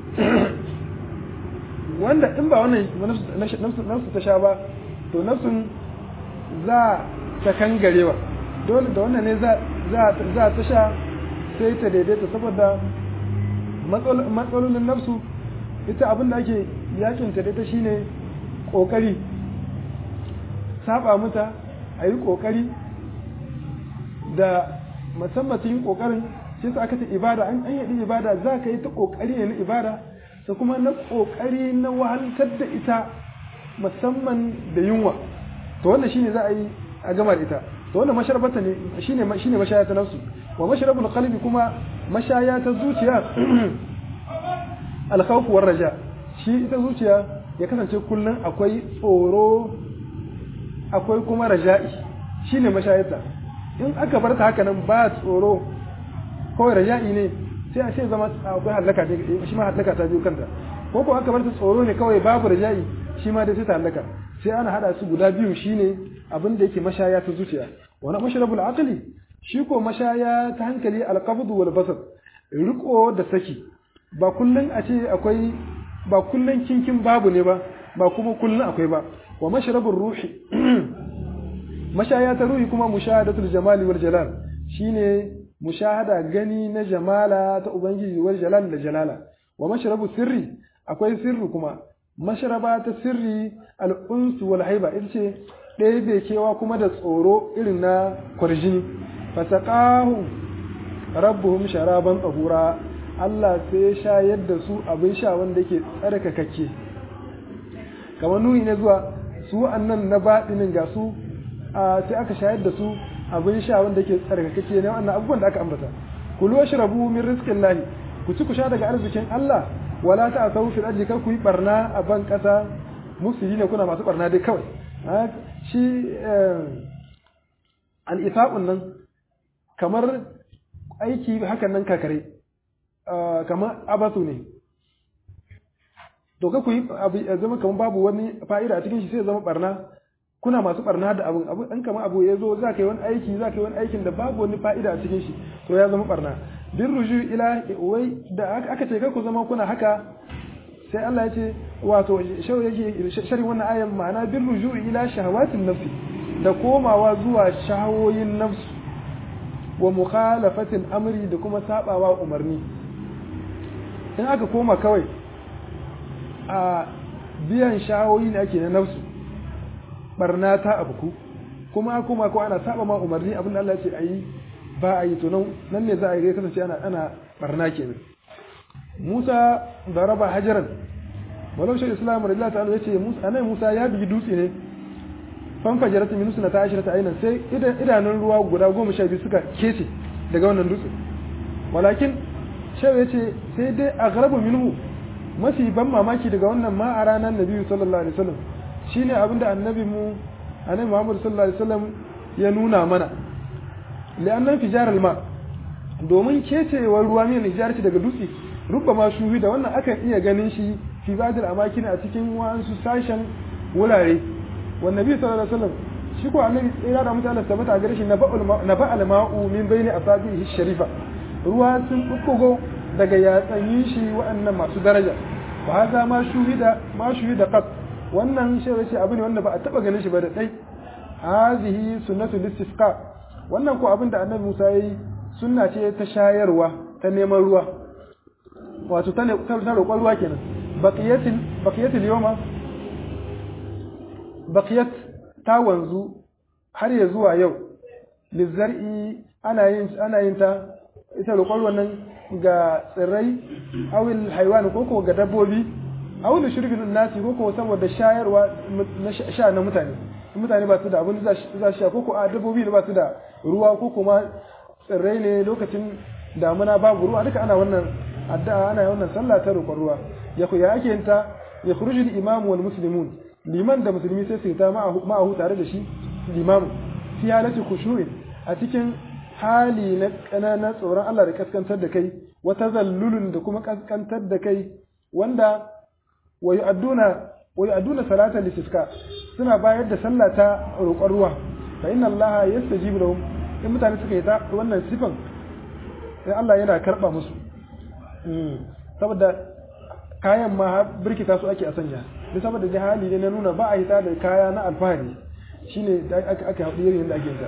wanda in ba wannan nafsu ta sha ba to nafsun za ta kangarewa dole da wannan ne za ta sha sai ta daidaita saboda matsalolin nafsu ita abin da ake yakin ta daita shine kokari saba mata a yi kokari da musamman cikin kokarin sai su aka ta ibada an yi ibada za ka yi ta kokari ne na ibada da kuma na kokari na wahaltar da ita musamman da yunwa to wannan shine za a yi a gama da ita to wannan masharabata ne shine shine mashaya ta nafsu wa masharabul qalbi kuma mashaya ta zuciya al-khawf war raja shi ita zuciya ya kasance kullun akwai tsoro akwai kuma raja'i shine mashayarta in aka bar ta haka nan ba tsoro kawai raja'i ne sai a ce zama akwai halaka shi ma halaka ta biyu kanta ko ko aka bar ta tsoro ne kawai babu raja'i shi ma dai sai ta halaka sai ana hada su guda biyu shine abin da yake mashaya ta zuciya wani mashrabul aqli shi ko mashaya ta hankali alqabd wal basar riko da saki ba kullun a ce akwai ba kullun kinkin babu ne ba ba kuma kullun akwai ba wa mashrabur ruhi mashaya ta ruhi kuma mushahadatul jamali wal jalal shine mushahada gani na jamala ta ubangiji wal jalal da jalala wa mashrabu sirri akwai sirri kuma mashraba ta sirri al-uns wal haiba ita ce ɗaya bai kewa kuma da tsoro irin na kwarjini fasaqahu rabbuhum sharaban tahura Allah sai shayar da su abin sha wanda yake tsarkakakke kamar nuni ne zuwa su annan na baɗinin ga su sai aka shayar da su abin sha wanda yake tsarkakakke ne wannan abubuwan da aka ambata kulu washrabu min rizqin lahi ku ci ku sha daga arzikin Allah wala ta asawu fil ardi kar ku yi barna a ban kasa musulmi ne kuna masu barna dai kawai shi al-ifaqun nan kamar aiki hakan nan kakare kamar abasu ne to ka ku yi zama kamar babu wani fa'ida a cikin shi sai zama barna kuna masu barna da abun abu dan kamar abu ya zo za ka yi wani aiki za ka yi wani aikin da babu wani fa'ida a cikin shi to ya zama barna bin ruju ila wai da aka ce ku zama kuna haka sai Allah ya ce wato shau yake sharhin wannan ayan ma'ana bil ruju'i ila shahawatin nafsi da komawa zuwa shahawoyin nafsu wa mukhalafatil amri da kuma sabawa umarni in aka koma kawai a biyan shahawoyi ne ake na nafsu barna ta abuku kuma kuma ko ana saba ma umarni abin da Allah ya ce ayi ba a yi to nan ne za a yi kasance ana ana barna kenan Musa da raba hajaran walau shi Islam radiyallahu ta'ala yace Musa anan Musa ya bigi dutse ne fan fajarat min sunna ta ashirata aynan sai idanun ruwa guda goma sha biyu suka kece daga wannan dutse walakin shehu yace sai dai aghrabu minhu mafi ban mamaki daga wannan ma a ranar nabi sallallahu alaihi wasallam shine abinda annabi mu annabi Muhammad sallallahu alaihi wasallam ya nuna mana li'annan fijar alma domin kecewar ruwa mai hijarci daga dutse rubba shuhi da wannan akan iya ganin shi fi badil amakin a cikin wasu sashen wurare wan nabi sallallahu alaihi wasallam shi ko annabi tsira da mutane tabbata gare shi na ba'al ma'u min baini asabihi sharifa ruwa sun bubbugo daga yatsanyin shi waɗannan masu daraja fa haza ma shuhida ma shuhida qat wannan shi ce abu ne wanda ba a taba ganin shi ba da dai hazihi sunnatul istisqa wannan ko abin da annabi Musa yayi sunna ce ta shayarwa ta neman ruwa wato ta ne ta roƙon ruwa kenan baqiyatil baqiyatil yawma baqiyat ta wanzu har ya zuwa yau lizar'i ana yin ana yin ta ita roƙon ruwan nan ga tsirrai awil haiwan ko ko ga dabbobi awil shirbin nasi ko ko saboda shayarwa na sha na mutane mutane ba su da abin za su sha ko ko a dabbobi ne ba su da ruwa ko kuma tsirrai ne lokacin damuna babu ruwa duka ana wannan addu'a ana wannan sallah ta roƙon ruwa ya ku ya ake yin ta ya khuruju al-imam wal muslimun liman da musulmi sai su ta ma'ahu tare da shi limamu fi halati khushu'in a cikin hali na ƙananan tsoron Allah da kaskantar da kai wata zallulun da kuma kaskantar da kai wanda wa yu'adduna wa yu'adduna salata listisqa suna bayar da sallah ta roƙon ruwa fa inna Allah yastajibu lahum in mutane suka yi ta wannan sifan sai Allah yana karba musu saboda kayan ma birkita su ake a sanya da saboda da hali ne na nuna ba a hita da kaya na alfahari shine da aka aka haɗu irin da ake ta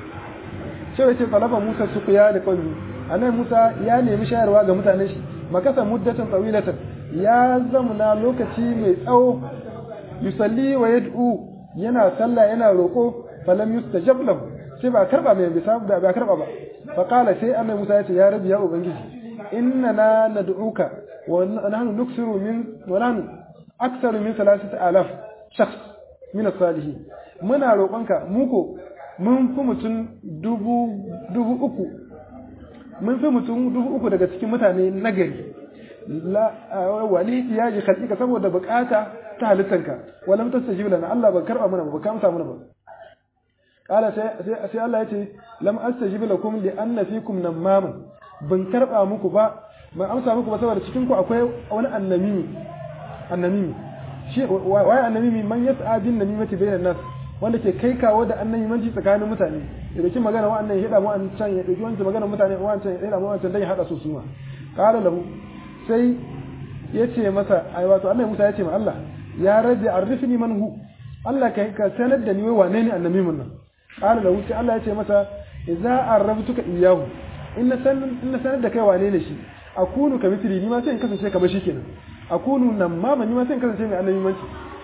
sai ce talaba Musa suqiya da qawmi anan Musa ya nemi shayarwa ga mutanen shi makasa muddatan tawilatan ya zamana lokaci mai tsawo yusalli wa yad'u yana sallah yana roko falam yustajab lahu sai ba karba mai bisa ba ba karba ba fa qala sai annabi Musa ya ce ya rabbi ya ubangiji innana nad'uka wa nahnu nuksiru min wa nahnu aktsaru min 3000 shakhs min as-salihin muna roƙonka mu ko mun fi mutum dubu dubu uku mun fi mutum dubu uku daga cikin mutane nagari la wali iyaji khalqika saboda bukata ta halittanka walam tastajib lana Allah ba karba mana ba ka amsa mana ba kala sai sai Allah yace lam astajib lakum li anna fikum namamun ban karba muku ba ban amsa muku ba saboda cikin ku akwai wani annami annami shi waye annami man yas'a bin namimati bainan nas wanda ke kai kawo da annabimanci tsakanin mutane ya dauki magana wa'annan ya hada mu an can ya dauki wancan magana mutane wa'ancan ya hada mu wancan dan ya hada su suma qala lahu sai ya ce masa ai wato annabi Musa ya ce ma Allah ya rabbi arifni man hu Allah ka ka sanar da ni wai wane ne annabi mun nan qala lahu sai Allah ya ce masa idza arabtuka iyyahu inna san inna sanar da kai wane ne shi akunu ka mithli ni ma sai in kasance kamar shi kenan akunu nan ma ni ma sai in kasance mai annabi manci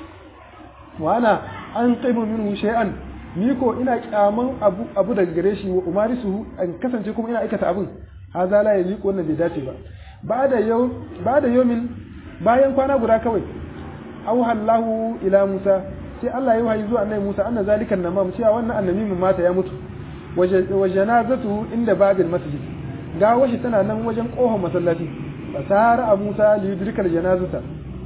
wa ana an qaimu minhu shay'an ni ko ina kyaman abu abu daga gare shi wa umarisu an kasance kuma ina aikata abun haza la yaliqu wannan bai dace ba ba'da yau ba'da yawmin bayan kwana guda kawai auhallahu ila Musa sai Allah ya wahayi zuwa annabi Musa anna zalikan namam cewa wannan annabi mun mata ya mutu wa janazatu inda babil masjid ga washi tana nan wajen kohon masallaci fasara Musa li yudrikal janazata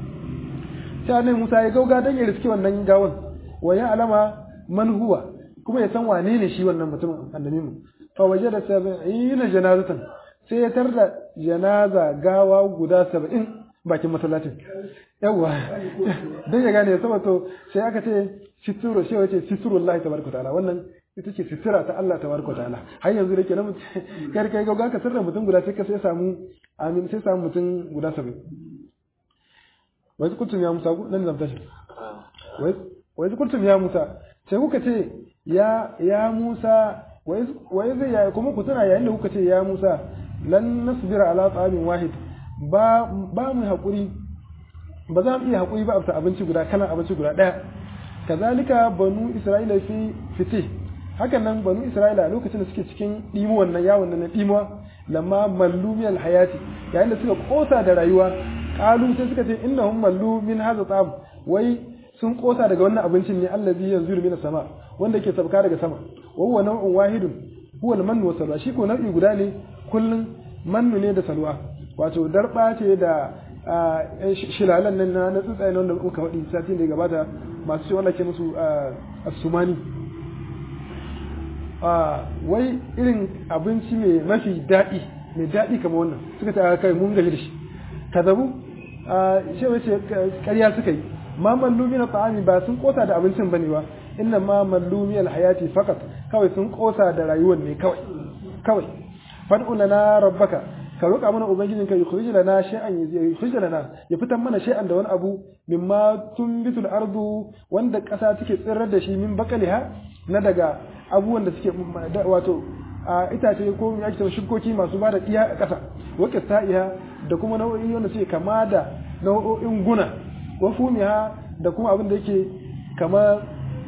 sai annabi Musa ya gauga dan ya riski wannan gawan wa ya alama man huwa kuma ya san wane ne shi wannan mutumin annabi mu fa wajada 70 janazatan sai ya tarda janaza gawa guda 70 bakin masallacin yawa dan ya gane saboda to sai aka ce situru sai wace siturullahi tabaraka ta'ala wannan ita ce sitira ta Allah tabaraka ta'ala har yanzu da ke nan kar kai gauga ka sirra mutum guda sai ka sai samu amin sai samu mutum guda 70 wai kuntum ya Musa nan zan tashi wai wai kuntum ya Musa sai kuka ce ya ya Musa wai wai zai ya kuma ku tana yayin da kuka ce ya Musa lan nasbira ala ta'amin wahid ba ba mu hakuri ba za mu iya hakuri ba a abinci guda kalan abinci guda daya kazalika banu isra'ila fi fitih hakan nan banu isra'ila lokacin da suke cikin dimo wannan yawon nan na dimuwa lamma mallu min alhayati yayin da suka kosa da rayuwa qalu sai suka ce innahum mallu min hadha ta'am wai sun kosa daga wannan abincin ne allazi yanzuru min sama wanda ke sabka daga sama wa huwa naw'un wahidun huwa al-mannu wa salwa shi ko nau'i guda ne kullun mannu ne da salwa wato darba ce da shilalan nan na tsuntsaye wanda muka faɗi satin da ya gabata masu ce wanda ke musu asumani wai irin abinci mai mafi daɗi mai daɗi kamar wannan suka ta kai mun gaji da shi kazabu shi wace ƙarya suka yi ma mallumi na ta'ami ba sun kosa da abincin bane ba inna ma mallumi alhayati fakat kawai sun kosa da rayuwar ne kawai kawai fad'u lana rabbaka ka roƙa mana ubangijinka ya khrij lana shay'an ya khrij lana ya fitar mana shay'an da wani abu mimma tunbitul ardu wanda ƙasa take tsirrar da shi min bakaliha na daga abubuwan da suke wato a itace ko ya ce shukoki masu bada iya a ƙasa wake sa'iha da kuma nau'o'i wanda suke kama da nau'o'in guna wa fumiha da kuma abin da yake kama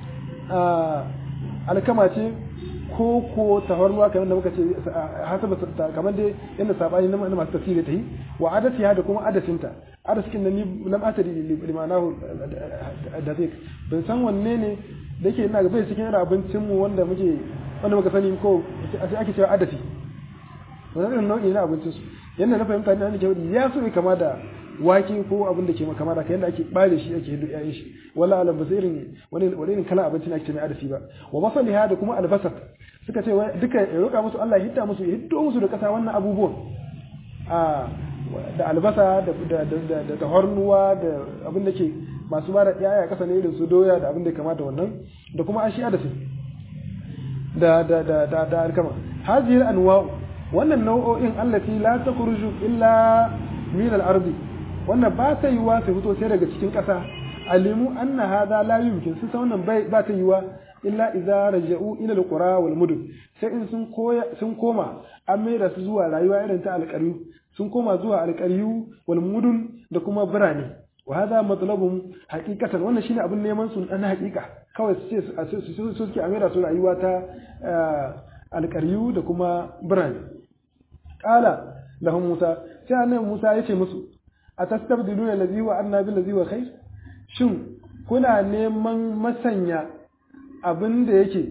alkama ce ko ko tafarnuwa kamar da muka ce hasaba kamar dai yadda sabani na masu tafsiri ta yi wa adatiha da kuma adasinta adasikin da ni lam atari limanahu da zai ban san wanne ne da yake ina bai cikin irin abincin mu wanda muke wanda muka sani ko sai ake cewa adasi wannan irin nau'i na abincin su yanda na fahimta ne nake wadi ya so kama da wake ko abin da ke kama da yanda ake bare shi ake hidu yayin shi wala alam ba irin wani wani irin kala abinci ne ake mai adasi ba wa basaliha da kuma albasar suka ce duka ya roƙa musu Allah ya hidda musu ya hiddo musu da kasa wannan abubuwan a da albasa da da da da hornuwa da abin da ke masu ba da yaya kasa ne irin su doya da abin da ya kamata wannan da kuma ashi adasi da da da da da alkama hadhihi anwa wannan nau'o'in allati la takhruju illa min al-ardi wannan ba ta yiwa su fito sai daga cikin ƙasa alimu anna hadha la yumkin su san wannan bai ba ta yiwa illa idza raja'u ila al-qura wal mudun sai in sun koya sun koma an mai da su zuwa rayuwa irin ta alƙaryu sun koma zuwa alƙaryu wal mudun da kuma birane wa hadha matlabun haqiqatan wannan shine abin neman su na haqiqa kawai su ce su suke amira su rayuwa ta alƙaryu da kuma birane qala lahum musa sai annabi musa yace musu atastabdiluna allazi wa anna bil ladzi wa khair shin kuna neman masanya abin da yake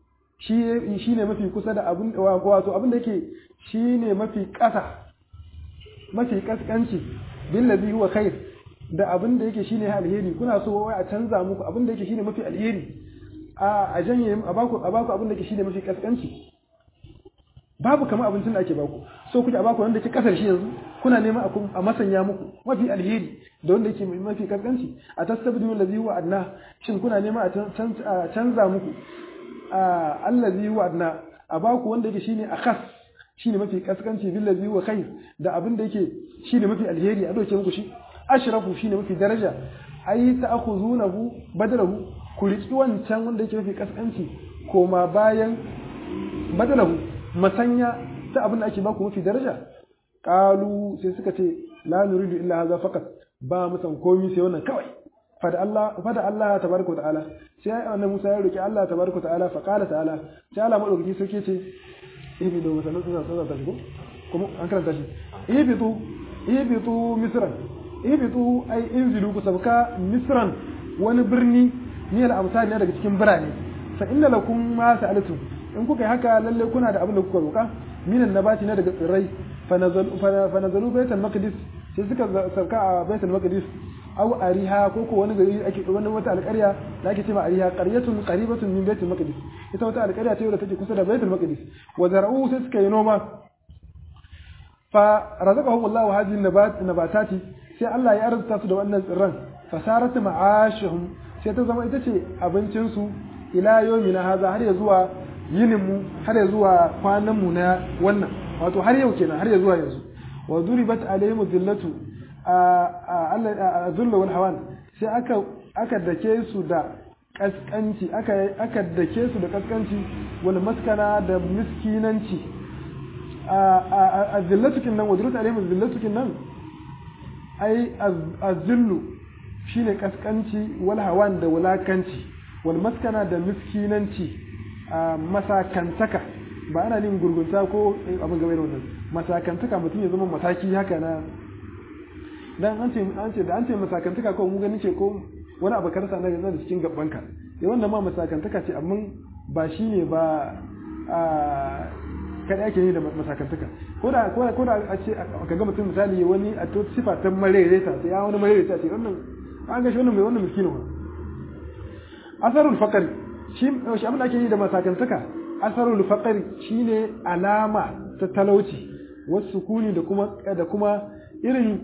shi ne mafi kusa da abin wato abin da yake shi ne mafi ƙasa mafi ƙasƙanci bin ladhi huwa khair da abin da yake shine alheri kuna so wai a canza muku abin da yake shine mafi alheri a a janye a baku a baku abin da yake shine mafi ƙasƙanci babu kamar abincin da ake baku so kuke a baku wanda yake kasar shi yanzu kuna neman a masanya muku mafi alheri da wanda yake mafi kaskanci a tastabdilu allazi huwa adna shin kuna neman a canza muku allazi huwa adna a baku wanda yake shine akhas shine mafi kaskanci bil ladzi huwa khair da abin da yake shine mafi alheri a doke muku shi ashrafu shine mafi daraja ai ta'khuzunahu badalahu ku riki wancan wanda yake mafi kaskanci koma bayan badalahu masanya ta abin da ake baku mafi daraja qalu sai suka ce la nuridu illa hadha faqat ba mu san komai sai wannan kawai fada Allah fada Allah tabaraka ta'ala sai annabi Musa ya roki Allah tabaraka ta'ala fa qala ta'ala sai Allah madaukaki sai ce ibidu masalan sun san ta shigo kuma an karanta shi ibidu ibidu misran ibidu ai inzilu ku sabka misran wani birni ne al-amsal ne daga cikin birane fa inna lakum ma sa'altum in kuka yi haka lalle kuna da abin da kuka roka minan nabati na daga tsirrai fa nazalu baitul maqdis sai suka sauka a baitul maqdis aw ariha ko ko wani gari ake wani wata alƙarya da ake cewa ariha qaryatun qaribatun min baitul maqdis ita wata alƙarya ce da take kusa da baitul maqdis wa zara'u sai suka yi noma fa razaqahum Allah hadhihi nabat nabatati sai Allah ya arzuta su da wannan tsirran fasarat ma'ashuhum sai ta zama ita ce abincin su ila yawmina haza har ya zuwa yinin mu har ya zuwa kwanan mu na wannan wato har yau kenan har ya zuwa yanzu wa duribat alaihim dhillatu a zulla wal hawan sai aka aka dake su da kaskanci aka aka dake su da kaskanci wal maskana da miskinanci a zillatukin nan wajrut alaihim zillatukin nan ai azillu shine kaskanci wal hawan da wulakanci wal maskana da miskinanci masakantaka ba ana nin gurgunta ko abin game da wannan masakantaka mutum ya zama mataki haka na dan an ce an ce da an ce masakantaka ko mu gani ce ko wani abu karsa na da cikin gabbanka eh wannan ma masakantaka ce amma ba shine ba a kada ake yi da masakantaka ko da ko da a ce ka ga mutum misali wani a to sifa ta marereta sai ya wani marereta ce wannan an ga shi wannan mai wannan miskinu asarul faqri shi shi abin da ake yi da masakantaka asarul faqri shine alama ta talauci wasu sukuni da kuma da kuma irin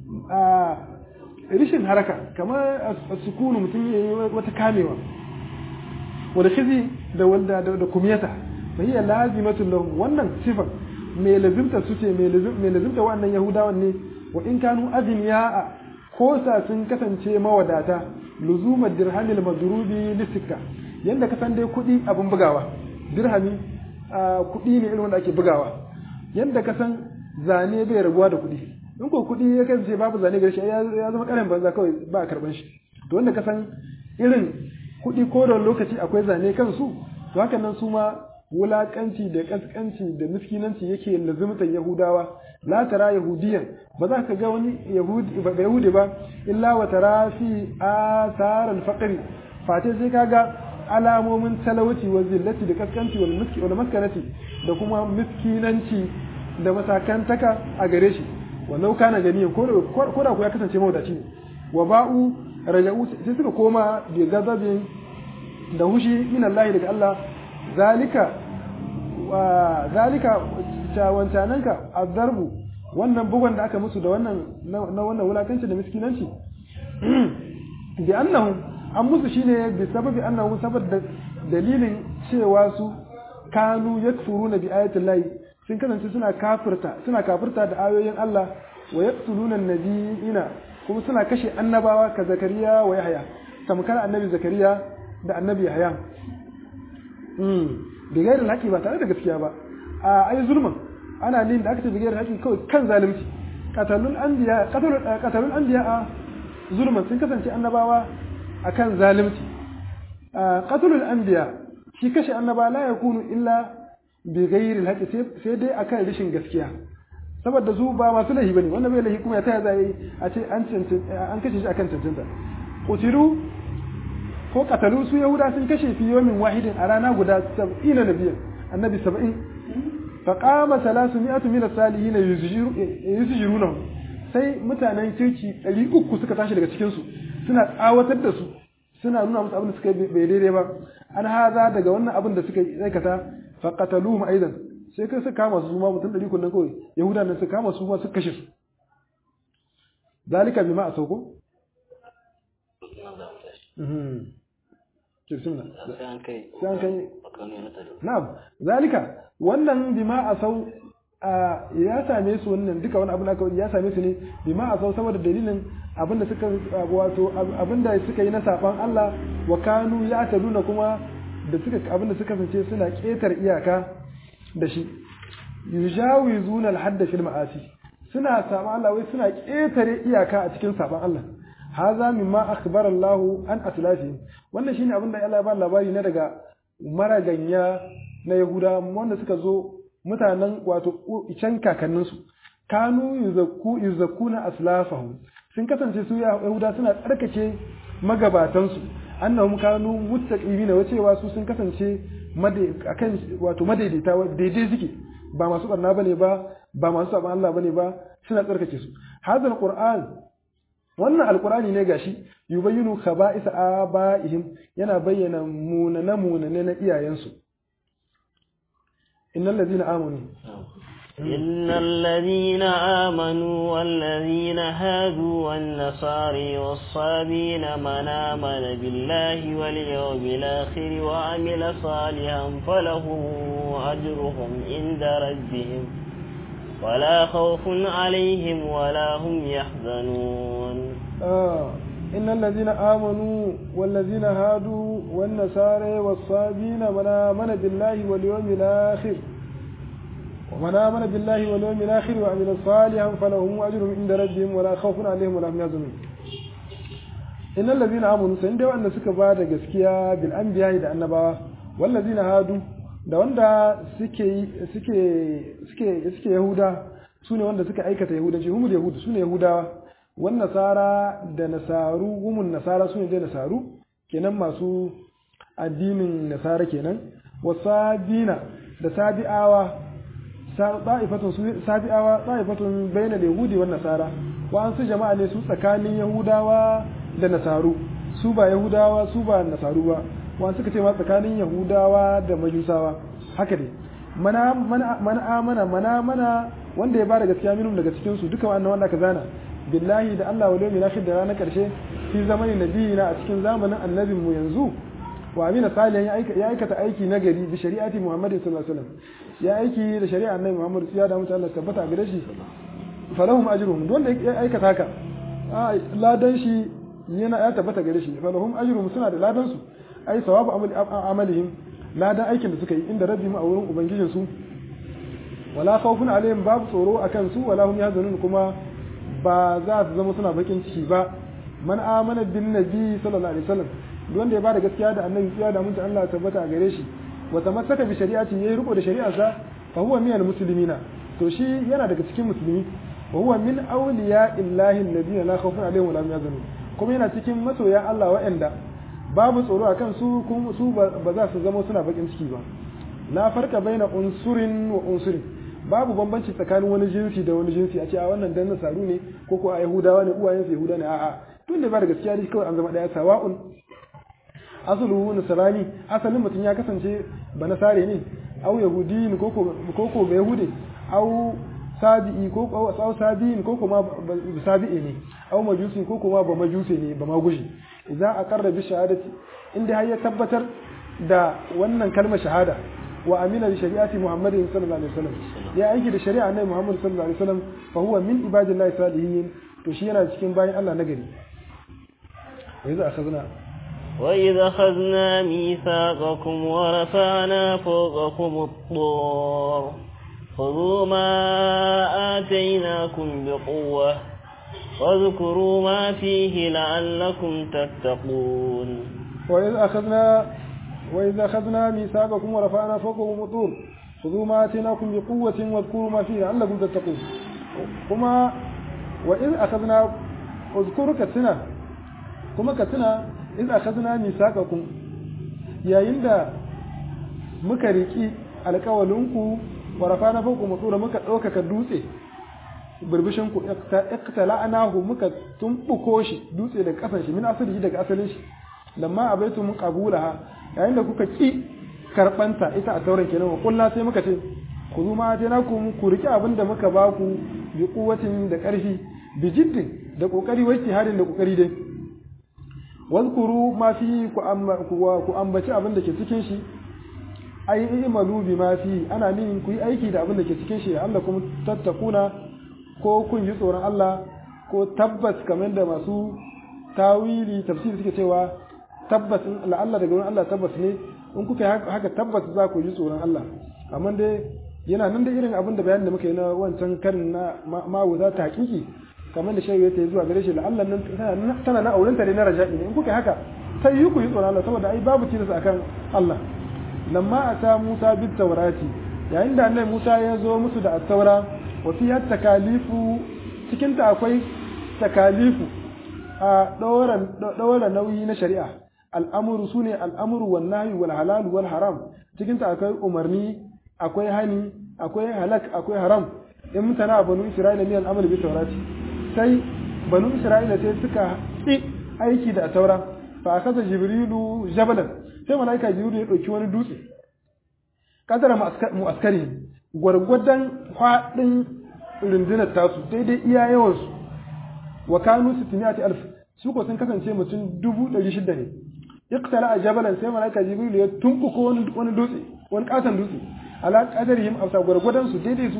rishin haraka kamar sukunu mutum ya yi wata kamewa wanda khizi da wanda da kumiyata fa hiya lazimatun lahum wannan sifar mai lazimta su ce mai lazimta wannan yahudawan ne wa in kanu azniya ko sa sun kasance mawadata luzumar dirhamil madrubi lisika yanda ka san dai kuɗi abin bugawa dirhami kuɗi ne irin wanda ake bugawa yanda ka san zane bai rabuwa da kuɗi in ko kuɗi ya kasance babu zane gare shi ya zama ƙarin banza kawai ba a karɓan shi to wanda ka san irin kuɗi ko da lokaci akwai zane kansu to hakan nan su ma wulakanci da kaskanci da miskinanci yake lazimtan yahudawa la tara yahudiyan ba za ka ga wani yahudi ba yahudi ba illa wa tara fi athar al-faqr fate sai ka ga alamomin talauci wa zillati da kaskanci wal miski wal maskanati da kuma miskinanci da masakantaka a gare shi wannan kana ganiyan ko ko da ku ya kasance mawadaci ne wa ba'u raja'u sai suka koma bi gazabin da hushi min Allah daga Allah zalika wa zalika wancananka azarbu wannan bugun da aka musu da wannan na wannan wulakanci da miskinanci bi annahum an musu shine bi sababi annahum saboda dalilin cewa su kanu yakfuruna bi ayatil lahi sun kasance suna kafirta suna kafirta da ayoyin Allah wa yaqtuluna nabiyina kuma suna kashe annabawa ka zakariya wa yahya tamkar annabi zakariya da annabi yahya bi gairin haƙi ba tare da gaskiya ba a ai zulman ana lin da aka ce bi gairin haƙi kawai kan zalunci qatalul anbiya qatalul anbiya a zulman sun kasance annabawa akan zalunci qatalul anbiya shi kashe annaba la yakunu illa bi gairin haƙi sai dai akan rashin gaskiya saboda su ba masu lahi bane wannan bai lahi kuma ya taya zai a ce an an kashe shi akan cancanta qutilu ko katalu su yahuda sun kashe fi yomin wahidin a rana guda sab'ina nabiyan annabi saba'in fa qama salasu mi'atu min as-salihin yuzjiruna sai mutanen kirki ɗari uku suka tashi daga cikin su suna tsawatar da su suna nuna musu abin da suka bai daidai ba an haza daga wannan abin da suka aikata fa qataluhum aidan sai kai suka kama su ma mutum ɗari kullun kawai yahuda nan suka kama su ma suka kashe su zalika bima asauko kirsimna sai an kai na'am zalika wannan bima asau ya same su wannan duka wani abin aka ya same su ne bima asau saboda dalilin abinda suka wato abinda suka yi na saban Allah wa kanu ya taduna kuma da suka abinda suka kasance suna ketar iyaka da shi yujawizuna al-hadda fil ma'asi suna saban Allah wai suna ketare iyaka a cikin saban Allah haza mimma akhbara Allah an aslafi wannan shine abin da Allah ya ba labari na daga maraganya na Yahuda wanda suka zo mutanen wato can kakannin su kanu yuzakku yuzakkuna aslafahum sun kasance su Yahuda suna tsarkake magabatan su annahum kanu muttaqimina wacewa su sun kasance akan wato madaidaita daidai suke ba masu barna bane ba ba masu saban Allah bane ba suna tsarkake su hadal qur'an wannan alkurani ne gashi yubayyinu khaba'isa abaihim yana bayyana munana munane na iyayensu innal ladina amanu إن الذين آمنوا والذين هادوا والنصارى والصابين من آمن بالله واليوم الآخر وعمل صالحا فلهم أجرهم عند ربهم ولا خوف عليهم ولا هم يحزنون آه إن الذين آمنوا والذين هادوا والنصارى والصابين من آمن بالله واليوم الآخر ومن آمن بالله واليوم الآخر وعمل صالحا فلهم أجر عند ربهم ولا خوف عليهم ولا هم يحزنون إن الذين آمنوا سندوا أن سك بعد جسكيا بالأنبياء da annabawa والذين هادوا da wanda suke suke suke suke yahuda sune wanda suka aikata yahudanci humul yahudu sune yahudawa wan nasara da nasaru humun nasara sune da nasaru kenan masu addinin nasara kenan wasabina da sabi'awa ta'ifatun sabi'awa ta'ifatun bayna yahudi wan nasara wa an su jama'a ne su tsakanin yahudawa da nasaru su ba yahudawa su ba nasaru ba wa suka ce ma tsakanin yahudawa da majusawa haka ne mana mana amana mana mana wanda ya bada gaskiya minum daga cikin su duka wannan wanda ka zana billahi da Allah wal yawmil akhir da ranar karshe fi zamanin nabiyina a cikin zamanin annabin mu yanzu wa amina salihan ya aikata aiki na gari bi shari'ati muhammadin sallallahu alaihi wasallam ya aiki da shari'a annabi muhammad ya da mutu Allah tabbata gare shi falahum ajruhum don da ya aikata haka ladan shi yana ya tabbata gare shi falahum ajruhum suna da ladan su ai sawabu amalihim ladan aikin da suka yi inda rabbihim a wurin ubangijin su wala khawfun alaihim babu tsoro akan su wala hum yahzanun kuma ba za su zama suna bakin ciki ba man amana bin nabi sallallahu alaihi wasallam wanda ya bada gaskiya da annabi tsiya da mutunta Allah tabbata gare shi wa tamassaka bi shari'ati yayi riko da shari'arsa fa huwa minal muslimina to shi yana daga cikin musulmi wa huwa min awliya illahi alladhina la khawfun alaihim wa la hum yahzanun kuma yana cikin masoya Allah wa'anda babu tsoro akan su kuma su ba za su zama suna bakin ciki ba la farka baina unsurin wa unsurin babu bambanci tsakanin wani jinsi da wani jinsi a ce a wannan dan nasaru ne ko ko a yahudawa ne uwayen su yahuda ne a'a tun da ba da gaskiya ne kawai an zama daya sawa'un asulu nasarani asalin mutum ya kasance ba nasare ne au yahudi ko ko ko ba yahudi au sabi'i ko ko au sabi'in ko kuma sabi'i ne au majusi ko kuma ba majusi ne ba magushi idza aqarra bi shahadati inda har ya tabbatar da wannan kalmar shahada wa amina bi shari'ati muhammadin sallallahu alaihi wasallam ya aiki da shari'a annabi muhammad sallallahu alaihi wasallam fa huwa min ibadillahi salihin to shi yana cikin bayin Allah nagari wa idza akhadna وإذ أخذنا ميثاقكم ورفعنا فوقكم الطور خذوا ما آتيناكم بقوة واذكروا ما فيه لعلكم تتقون وإذ أخذنا وإذ أخذنا ميثاقكم ورفعنا فوقكم الطور خذوا ما آتيناكم بقوة واذكروا ما فيه لعلكم تتقون كما وإذ أخذنا اذكروا كتنا كما كتنا إذ أخذنا ميثاقكم يا يندا muka riki alƙawalinku wa rafana fawqa mutura muka ɗaukaka dutse burbushin ku iqtala'nahu muka tumbuko shi dutse daga kasan shi min asali daga asalin shi lamma abaitu mun qabulaha yayin da kuka ki karbanta ita a tauran kenan wa kullu sai muka ce ku zuma na ku ku riki abin da muka ba ku bi kuwatin da karfi bi jiddin da kokari wai harin da kokari dai wazkuru ma fi ku ambaci abin da ke cikin shi ai imalu bi ma fi ana nin ku yi aiki da abin da ke cikin shi Allah kuma tattakuna ko kun yi tsoron Allah ko tabbas kamar da masu tawili tafsiri suke cewa tabbas in Allah daga wurin Allah tabbas ne in kuka yi haka tabbas za ku ji tsoron Allah amma dai yana nan da irin abin da bayanin da muka yi na wancan karin na mawuza ta hakiki kamar da shayi ta yi zuwa gare shi la'allan nan tana na auren ne na raja'i ne in kuka yi haka sai yi ku yi tsoron Allah saboda ai babu tilas akan Allah lamma ata Musa bit tawrati yayin da annabi Musa ya zo musu da at-taura wa fiha takalifu cikin ta akwai takalifu a ɗaura nauyi na shari'a al'amuru su ne al'amuru wal nahyi wal halal wal haram cikin ta akwai umarni akwai hani akwai halak akwai haram in mutana banu isra'ila ne al'amal bi taurati sai banu isra'ila sai suka yi aiki da taura fa akaza jibrilu jabalan sai malaika jibrilu ya dauki wani dutse kadara mu'askari gwargwadon faɗin rundunar tasu daidai iya yawansu wa kanu sittiniyati alf su ko sun kasance mutum dubu ɗari shida ne iqtala a jabalan sai malaika jibril ya tumbuko wani wani dutse wani katon dutse ala qadarihim afsa gwargwadon su daidai su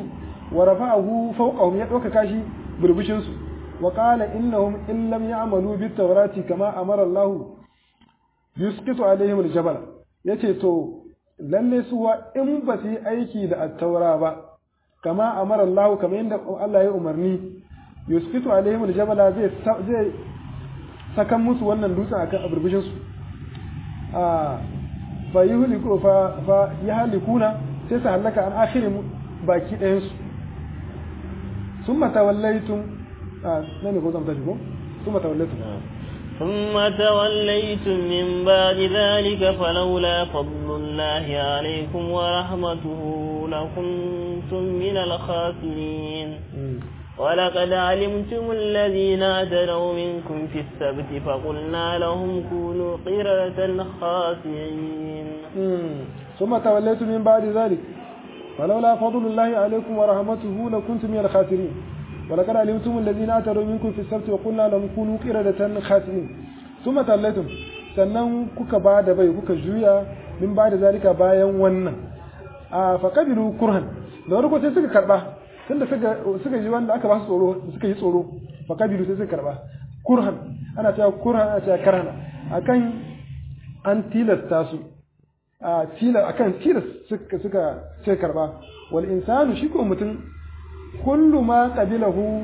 wa rafa'ahu fawqahum ya dauka kashi burbushin su wa qala innahum in lam ya'malu bit tawrati kama amara Allah yusqitu alaihim al-jabal yace to lalle su wa in ba su yi aiki da at-taura ba kama amara Allah kama yadda Allah ya umarni yusqitu alaihim al-jabal zai zai sakan musu wannan dutsen akan burbushin su a fa yuhliku fa fa yahlikuna sai su halaka an akhirin baki ɗayan su summa tawallaytum a nan ne ko zan tashi ko summa tawallaytum ثم توليتم من بعد ذلك فلولا فضل الله عليكم ورحمته لكنتم من الخاسرين ولقد علمتم الذين اعتدوا منكم في السبت فقلنا لهم كونوا قردة خاسئين ثم توليتم من بعد ذلك فلولا فضل الله عليكم ورحمته لكنتم من الخاسرين ولقد علمتم الذين اعتدوا منكم في السبت وقلنا لهم كونوا قردة خاسئين ثم توليتم sannan kuka ba da bai kuka juya min ba da zalika bayan wannan a faƙabilu kurhan da wani sai suka karɓa tunda suka suka ji wanda aka ba su tsoro suka yi tsoro faƙabilu sai suka karɓa kurhan ana cewa kurhan ana cewa karhana akan an tilasta su a tilas akan tilas suka suka sai karɓa wal insanu shi ko mutum kullu ma qabilahu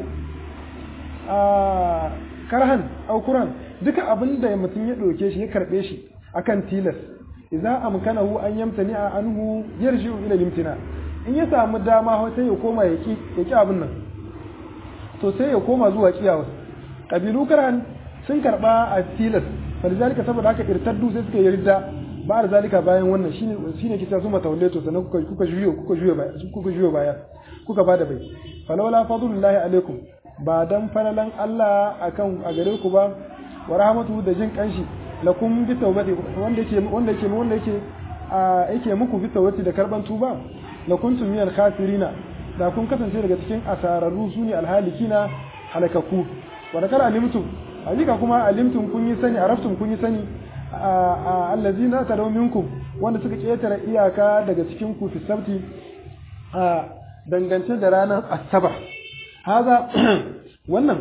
a karhan au kurhan duka abin da mutum ya ɗauke shi ya karɓe shi akan tilas idza amkanahu an yamtani anhu yarji'u ila limtina in ya samu dama sai ya koma ya ki ya ki abin nan to sai ya koma zuwa kiyawa kabilu karan sun karba a tilas falizalika saboda haka irtaddu sai suka yarda ba da zalika bayan wannan shine shine kisa su matawallato sannan kuka kuka juyo kuka juyo baya kuka juyo baya kuka bada bai falawla fadlullahi alaikum ba dan falalan Allah akan a gare ku ba wa rahmatu da jin kanshi lakum bi tawbati wanda yake wanda yake wanda yake yake muku bi tawbati da karban tuba la kuntum minal khasirina da kun kasance daga cikin asararru sune alhalikina halakaku wa da kar alimtum hakika kuma alimtum kun yi sani araftum kun yi sani allazina tadaw minkum wanda suka ketare iyaka daga cikin ku fi sabti a dangance da ranar asabar haza wannan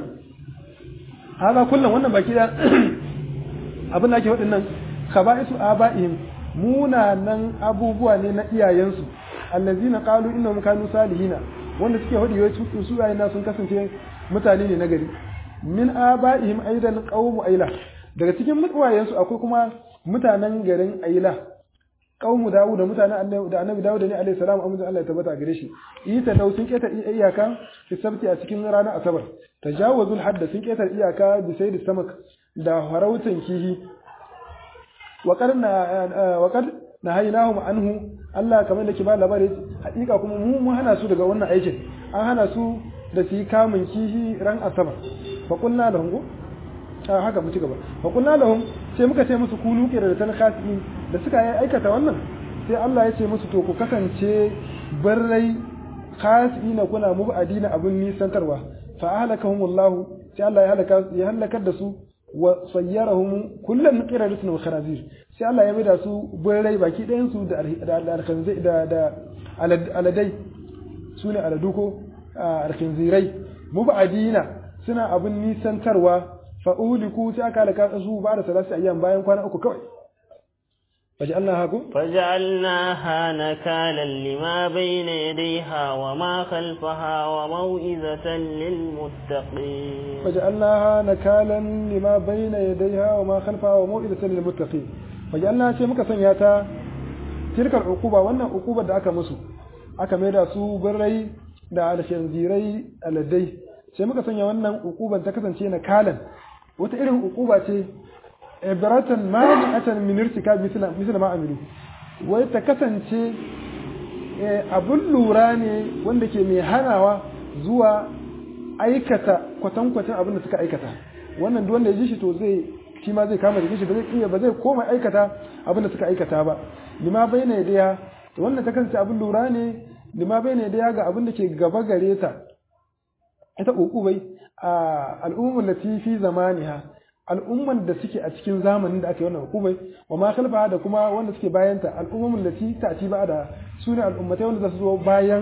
haza kullum wannan baki da abin da ake waɗannan khaba'isu aba'ihim munanan abubuwa ne na iyayensu allazina qalu innahum kanu salihina wanda suke hadi wai su na sun kasance mutane ne na gari min aba'ihim aidan qawmu aila daga cikin mutwayensu akwai kuma mutanen garin aila qawmu dawud da mutanen annabi da annabi dawud ne alaihi salam amma Allah ya tabbata gare shi ita dau sun keta iyaka fi sabti a cikin ranar asabar tajawazul hadd sun keta iyaka bi sayyid samak da harautan kihi wa qarna wa qad nahaynahum anhu Allah kamar da ke ba labari hakika kuma mu mun hana su daga wannan aikin an hana su da su yi kamun kihi ran asabar fa qulna lahum a haka mu ci gaba fa qulna lahum sai muka ce musu kunu kira da talkhasi da suka yi aikata wannan sai Allah ya ce musu to ku kasance barrai khasina kuna mubadina abun nisantarwa fa ahlakahumullahu sai Allah ya halaka ya halakar da su wa sayyarahum kullan qiradatun wa khanazir sai Allah ya mai da su birrai baki ɗayan su da alkhanzai da da aladai sune aladuko alkhanzirai mubadina suna abun nisantarwa fa uliku sai aka halaka su ba da salasi ayyam bayan kwana uku kawai فجعلناها فجعلناها نكالا لما بين يديها وما خلفها وموئزة للمتقين فجعلناها نكالا لما بين يديها وما خلفها وموئزة للمتقين فجعلناها شيء muka sanya ta tilkar uquba wannan uquba da aka musu aka maida su birrai da alshanzirai aladai sai muka sanya wannan uquban ta kasance nakalan wata irin uquba ce ibratan mani'atan min irtikab misla misla ma amilu wai ta kasance abun lura ne wanda ke mai hanawa zuwa aikata kwatankwacin abin da suka aikata wannan duk wanda ya ji shi to zai shi ma zai kama da shi ba zai iya ba zai koma aikata abin da suka aikata ba lima bayyana yadaya to wannan ta kasance abun lura ne lima bayyana yadaya ga abin da ke gaba gare ta ita uqubai a al'ummar lati fi zamaniha al'umman da suke a cikin zamanin da aka yi wannan hukumai wa ma khalfa da kuma wanda suke bayanta al'umman da ci ta ci ba da su ne al'ummatai wanda za su zo bayan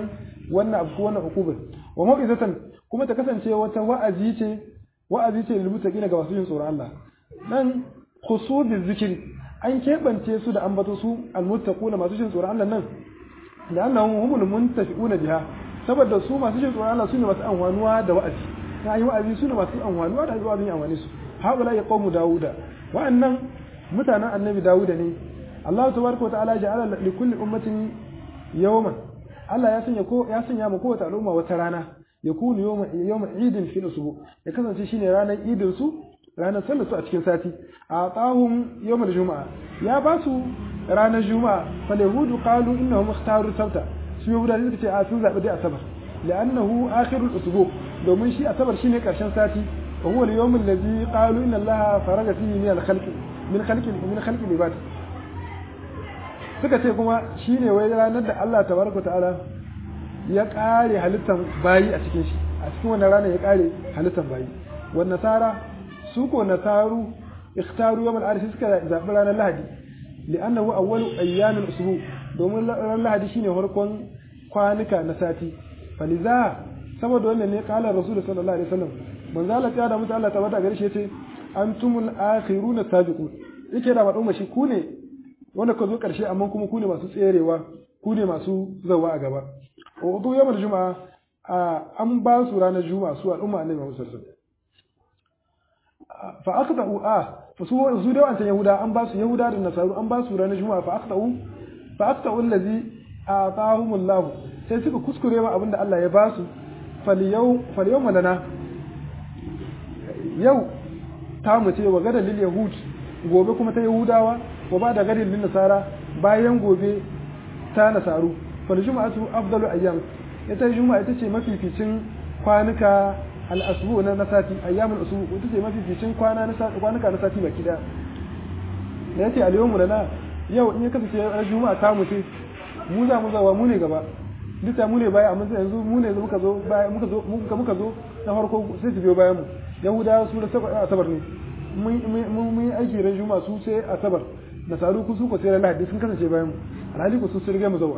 wannan abu wannan hukubar wa mau'izatan kuma ta kasance wata wa'azi ce wa'azi ce lil muttaqina ga masu yin tsoron Allah nan khusubi zikri an keɓance su da ambato su almuttaquna masu jin tsoron Allah nan da annahum humul muntafiquna biha saboda su masu jin tsoron Allah su ne masu amfanuwa da wa'azi na yi wa'azi su ne masu amfanuwa da wa'azin amfani su haula ya qawmu dauda wa'annan mutanen annabi dauda ne Allah tabaraka wa ta'ala ja'ala li kulli ummatin yawman Allah ya sanya ko ya sanya mu kowace al'umma wata rana yakunu yawma yawma idin fil usbu ya kasance shine ranar idin su ranar sallar su a cikin sati a tsahun yawmal juma'a ya ba su ranar juma'a fal yahudu qalu innahum ikhtaru sabta su yahuda suka ce a sun zabi dai asabar li'annahu akhirul usbu domin shi asabar shine karshen sati wa huwa al-yawm alladhi qalu inna allaha faraga fihi min al-khalqi min khalqi min khalqi libad suka ce kuma shine wai ranar da Allah tabaraka ta'ala ya kare halittan bayi a cikin shi a cikin wannan ranar ya kare halittan bayi wan nasara su ko nasaru ikhtaru yawm al-arsh suka zabi ranar lahadi li'annahu awwalu ayyam al-usbu domin ranar lahadi shine farkon kwanuka na sati faliza saboda wannan ne kala rasul sallallahu alaihi wasallam manzo Allah ya da mutu Allah tabbata gare shi yace antumul akhiruna sabiqun yake da wadon shi ku ne wanda ka zo karshe amma kuma ku ne masu tserewa ku ne masu zawa a gaba wudu yawmal juma'a an ba su ranar juma'a su al'umma annabi Muhammad sallallahu alaihi wasallam fa aqta'u a fa su su da wancan yahuda an ba su yahuda da nasaru an ba su ranar juma'a fa aqta'u fa aqta'u allazi atahumullahu sai suka kuskure ma abinda Allah ya ba su falyau falyau malana yau ta mu ce wa gadal lil yahud gobe kuma ta yahudawa wa ba da gadal lil nasara bayan gobe ta nasaru fal juma'atu afdalu ayyam ita juma'a ita ce mafificin kwanuka al asbu na nasati ayyamul usbu ita ce mafificin kwana na kwanuka na sati baki da da yace al yawmu lana yau in ya kasance juma'a ta mu ce mu za mu zawa mu ne gaba duk mu ne baya amma yanzu mu ne muka zo baya muka zo muka muka zo na farko sai su biyo bayan mu yahudawa su da asabar ne mun mun aiki ran juma'a su sai asabar nasaru ku su ko sai lahadi sun kasance bayan mu alhali ku su sun riga mu zawa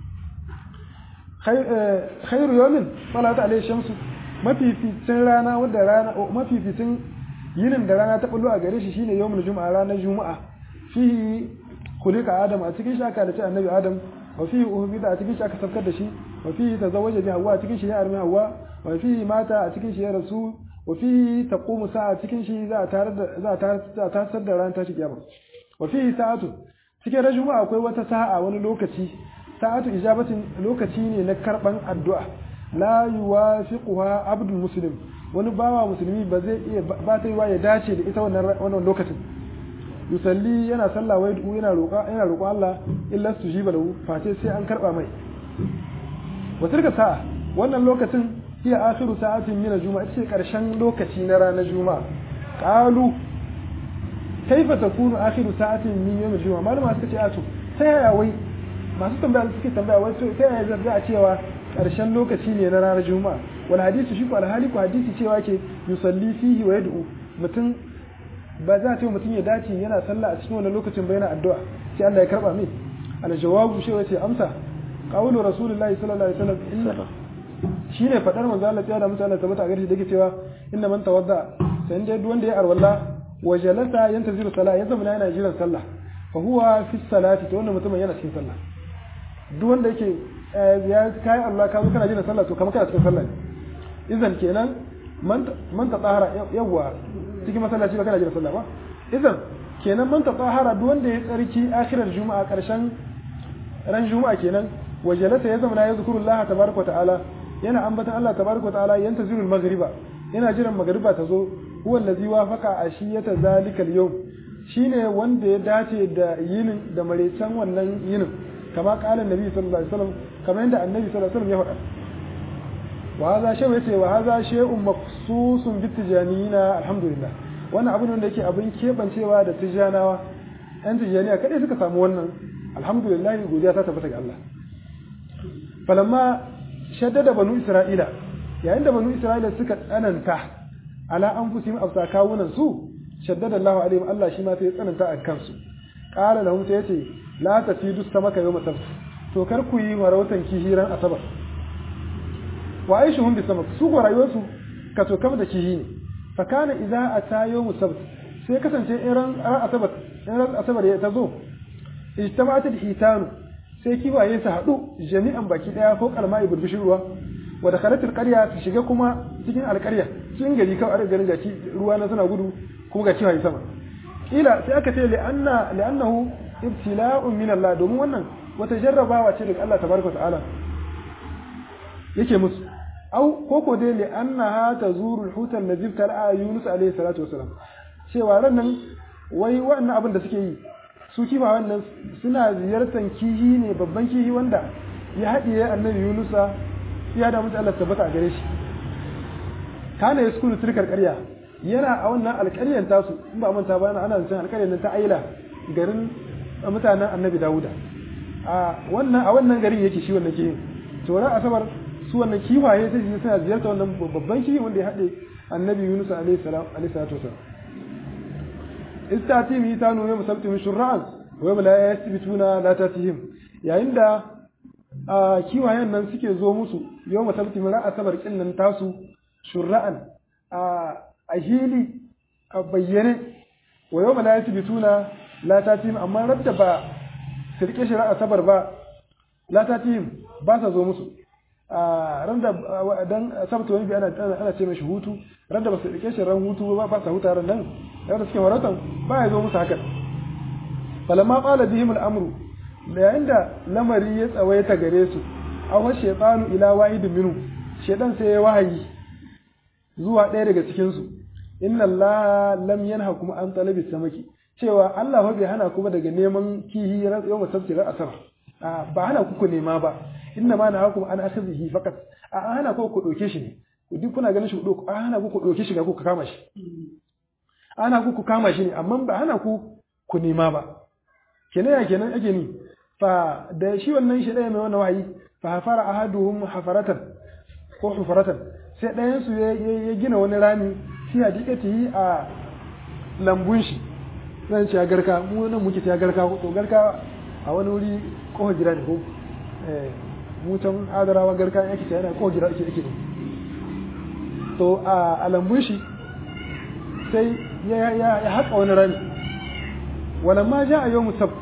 khairu yawmin salat alayhi shamsu mafificin rana wadda rana mafificin yinin da rana ta bullo a gare shi shine yawmul juma'a ranar juma'a fihi khuliqa adam a cikin shi aka da annabi adam wa fihi uhbida a cikin shi aka safkar da shi wa fihi tazawwaja bi hawa a cikin shi ya armi hawa wa fihi mata a cikin shi ya rasu wa fihi taqumu sa'a cikin shi za a tarar da za a tarar da ran tashi kiyama wa fihi sa'atu cikin ran juma'a akwai wata sa'a wani lokaci sa'atu ijabatin lokaci ne na karban addu'a la yuwafiquha abdul muslim wani bawa musulmi ba zai iya ba ta yi wa ya dace da ita wannan wannan lokacin yusalli yana sallah wai du yana roƙa yana roƙo Allah illa sujiba lahu face sai an karba mai wa tilka sa'a wannan lokacin hiya akhiru sa'atin min al-juma'a ita ce karshen lokaci na ranar juma'a qalu kaifa takunu akhiru sa'atin min yawm al-juma'a malama suka ce a to ta yaya wai masu tambaya suke tambaya wai to ta yaya za a cewa karshen lokaci ne na ranar juma'a wal hadisi shi ko alhali ko hadisi cewa ke yusalli fihi wa yad'u mutum ba za ta yi mutum ya dace yana sallah a cikin wannan lokacin ba yana addu'a sai Allah ya karba min al jawabu shi wace amsa qawlu rasulullahi sallallahu alaihi wasallam inna shine fadar manzo Allah ya da mutum Allah tabbata gare shi dake cewa inna man tawadda sai dai duk wanda ya arwalla wa jalasa yantaziru salah ya zama yana jiran sallah fa huwa fi salati to wannan mutumin yana cikin sallah duk wanda yake ya kai Allah ka zo kana jiran sallah to kamar kana cikin sallah idan kenan man man tatahara yawa cikin masallaci ba kana jira sallah ba idan kenan man tatahara duk wanda ya tsarki akhirar juma'a karshen ran juma'a kenan wajalata ya zama ya zikrullah tabaraka wa ta'ala yana ambatan Allah tabaraka wa ta'ala yanta zirul maghriba yana jiran maghriba ta zo huwa allazi wafaqa ashiyata zalikal yawm shine wanda ya dace da yinin da marecen wannan yinin kama kalan nabi sallallahu alaihi wasallam kamar yadda annabi sallallahu alaihi wasallam ya faɗa وهذا شيء yace wa hadha shay'un maqsusun bi tijanina alhamdulillah wannan abin da yake abin kebancewa da tijanawa ɗan tijaniya kadai suka samu wannan alhamdulillah godiya ta tabbata ga Allah falamma shaddada banu isra'ila yayin da banu isra'ila suka tsananta ala anfusihim afsa kawunan su shaddada Allah alaihim Allah shi ma sai ya tsananta a kansu qala lahum sai yace la tafidu samaka yawma sabt to kar ku yi marautan kihiran asabar wa aishuhum bi samak su ko rayuwarsu ka to kam da kihi ne fa kana idza ata yawm sabt sai kasance in ran asabar in ran asabar ya tazo ijtama'at al-hitanu sai kiwaye su haɗu jami'an baki daya ko kalma iburbishin ruwa wa dakhalat al-qarya su shiga kuma cikin alƙarya cikin gari kawai a garin gaci ruwa na suna gudu kuma ga kiwaye sama kila sai aka ce li'anna li'annahu ibtila'un min Allah domin wannan wata jarrabawa ce daga Allah tabaraka ta'ala yake musu au koko dai li annaha tazuru al-huta allazi tala'a Yunus alayhi salatu wasalam cewa ran nan wai wannan abin da suke yi su kifa wannan suna ziyartar kihi ne babban kihi wanda ya haɗiye annabi Yunusa ya da mutu Allah tabbata a gare shi kana yaskunu tilkar ƙarya yana a wannan alƙaryar tasu in ba manta ba ana zancen alƙaryar nan ta Aila garin mutanen annabi Dawuda a wannan a wannan garin yake shi wannan kihin to ran asabar su wannan kiwaye sai su suna ziyarta wannan babban kihi wanda ya haɗe annabi Yunus alaihi salam alaihi salatu wasalam istatihim hitanu yawm sabtihim shur'an wa yawm la yasbituna la tatihim yayin da kiwayen nan suke zo musu yawm sabtihim ra asabar kin nan tasu shur'an a hili a bayyane wa yawm la yasbituna la tatihim amma radda ba su rike shi ra asabar ba la tatihim ba sa zo musu ran da dan sabta wani bi ana ana ce mashi hutu ran da ba su rike shi ran hutu ba ba sa huta ran nan da suke waratan ba ya zo musu haka falamma qala bihim al-amru yayin da lamari ya tsawaita gare su aw shaytanu ila wahid minhu shaytan sai ya wahayi zuwa ɗaya daga cikin su inna allaha lam yanhakum an talabi samaki cewa Allah fa bai hana ku ba daga neman kihi yawma sabti ra asar ba hana ku ku nema ba inna ma nahakum an akhadhihi faqat a hana ku ku doke shi ne duk kuna ganin shi ku doke a hana ku ku doke shi ga ku kama shi ana ku ku kama shi ne amma ba hana ku ku nema ba kenan ya kenan ake ni fa da shi wannan shi ɗaya mai wannan wahayi fa hafara ahaduhum hafaratan ko hufaratan sai ɗayan su ya gina wani rami fi hadikati a lambun shi zan ce ya garka mu nan muke ta garka to garka a wani wuri kohon gida ne ko mu can adarawa garka yake ta yana kohon gida ake ake to a lambun shi sai ya haƙa wani rami wala ma ja a yau musabt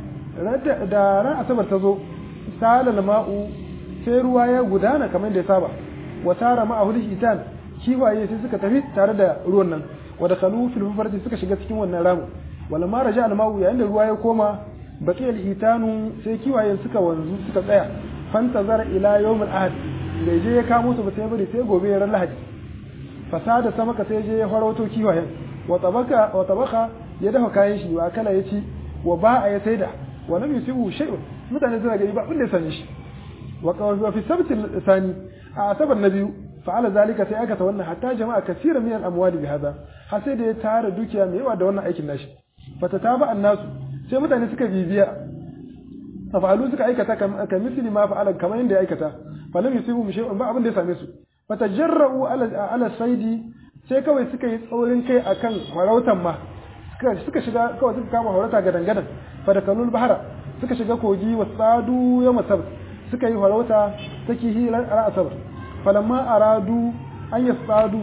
da ran asabar ta zo salal ma'u sai ruwa ya gudana kamar da ya saba wa tara ma'ahu hitan kiwaye sai suka tafi tare da ruwan nan wa dakhalu fil hufarati suka shiga cikin wannan ramu wala ma raja al ma'u yayin da ruwa ya koma baqi al hitanu sai kiwaye suka wanzu suka tsaya fantazara ila yawm al ahad bai je ya kamo su ba sai bari sai gobe ran lahadi fasada samaka sai je ya farauto kiwayen wa tabaka wa tabaka ya dafa kayan shi wa kala ya ci wa ba a ya saida wa lam yusibu shay'un mutane suna gani ba abin da ya sani shi wa qawa fi sabt sani a asabar na biyu fa'ala zalika sai aka ta wannan hatta jama'a kaseera min al-amwali bi hada har sai da ya tara dukiya mai yawa da wannan aikin nashi fatataba annasu sai mutane suka bibiya fa'alu suka aikata ka misli ma fa'ala kamar yadda ya aikata falam yusibu shay'un ba abin da ya same su fatajarra'u ala ala saidi sai kawai suka yi tsaurin kai akan farautan ma suka shiga kawai suka kama farauta gadan gadan fadakalul bahara suka shiga kogi wa tsadu yawm sabt suka yi farauta ta kihilan asabar falamma aradu an yasadu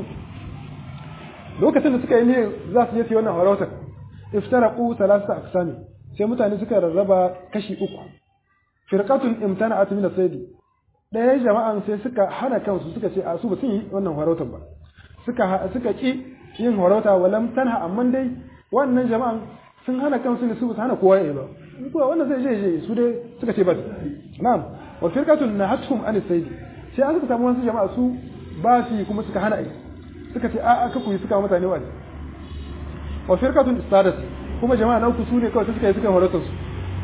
lokacin da suka yi ne za su yi wannan farautar iftaraqu thalatha aqsami sai mutane suka rarraba kashi uku firqatun imtana'at min as-sayd ɗaya jama'an sai suka hana kansu suka ce a su ba sun yi wannan farautar ba suka suka ki yin farauta walam tanha amma dai wannan jama'an sun hana kansu ne su ba hana kowa ya ba kuwa wannan zai je je su dai suka ce ba na'am wa firqatun nahathum an as-sayd sai an suka samu wasu jama'a su ba su kuma suka hana ai suka ce a'a ka kuyi suka mutane wa'azi wa firqatun istadat kuma jama'a na uku su ne kawai suka yi suka farautar su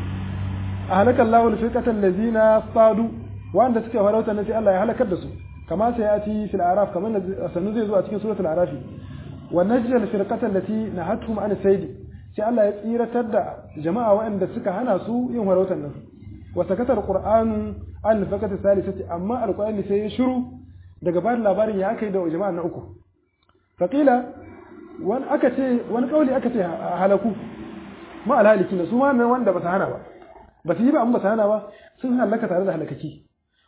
a halakar lawul firqatan lazina sadu wanda suka farautar nan sai Allah ya halakar da su kama sai ya ci fil araf kamar sannu zai zo a cikin suratul arafi wa najjal firqatan lati nahatuhum an sayd sai Allah ya tsiratar da jama'a waɗanda suka hana su yin farautar nan wa sakatar qur'anu an fakata salisati amma alqur'ani sai ya shiru daga bayan labarin ya kai da jama'a na uku faqila wani aka ce wani kauli aka ce halaku ma alhaliki su ma nan wanda ba su hana ba ba su yi ba amma ba su hana ba sun halaka tare da halakaki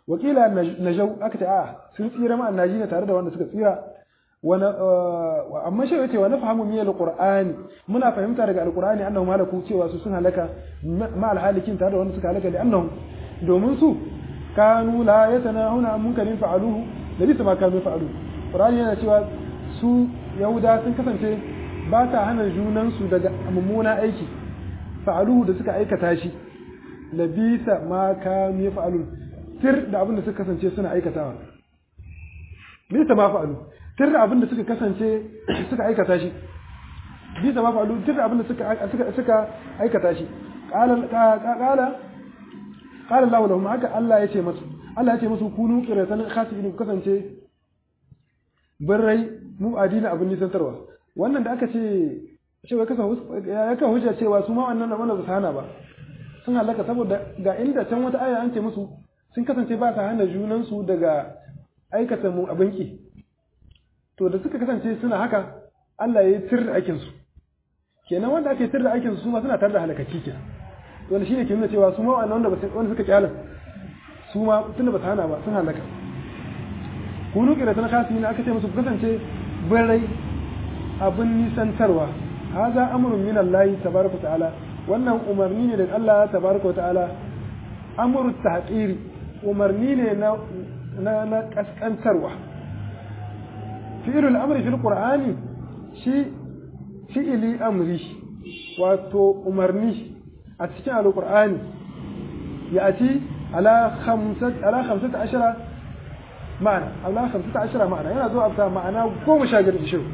wakila najau aka ce a sun tsira ma annajina tare da wanda suka tsira amma shi yace wa nafhamu min alqur'ani muna fahimta daga alqur'ani annahu malaku cewa su sun halaka ma alhalikin tare da wanda suka halaka da annahum domin su kanu la yatanahuna an munkarin fa'aluhu da bisa ma kanu fa'alu qur'ani yana cewa su yahuda sun kasance ba ta hana junan su daga mummuna aiki fa'aluhu da suka aikata shi labisa ma kanu fa'alu tir da abin da suka kasance suna aikatawa bisa ma fa'alu tir da abin da suka kasance suka aikata shi bisa ma fa'alu tir da abin da suka suka aikata shi qala qala qala Allah lahum haka Allah ya ce musu Allah ya ce musu kunu qiratan khasibin ku kasance birrai mu adina abin nisantarwa wannan da aka ce shi ya kasa ya ka hujja cewa su ma wannan da wannan ba hana ba sun halaka saboda ga inda can wata aya an ce musu sun kasance ba sa hana junan su daga aikata mu abin ki to da suka kasance suna haka Allah ya yi tir da aikin su kenan wanda ake tir da aikin su ma suna tar da halakaki kenan wanda shine ke nuna cewa su ma wannan wanda wanda suka kyala su ma tunda ba su hana ba sun halaka kunu kira tan khasi ne aka ce musu kasance birai abin nisantarwa haza amrun min Allah tabaraka ta'ala wannan umarni ne daga Allah tabaraka ta'ala amru tahqiri umarni ne na na, na kaskantarwa fi'lul amri fil qur'ani shi fi'ili amri wato umarni a cikin alƙur'ani ya ci ala hamsata ashira ma'ana ala hamsata ashira ma'ana yana zuwa afta ma'ana goma sha biyar ishiru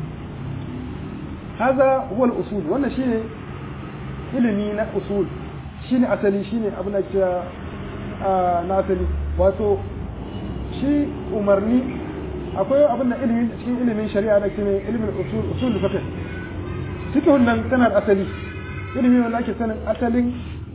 haza huwa usul wannan shine ilimi na usul shine asali shine abin da kira na asali wato shi umarni akwai abin da ilimi cikin ilimin shari'a da cikin ilimin usul usul fiqh cikin nan tana asali ilimi wanda ake sanin asalin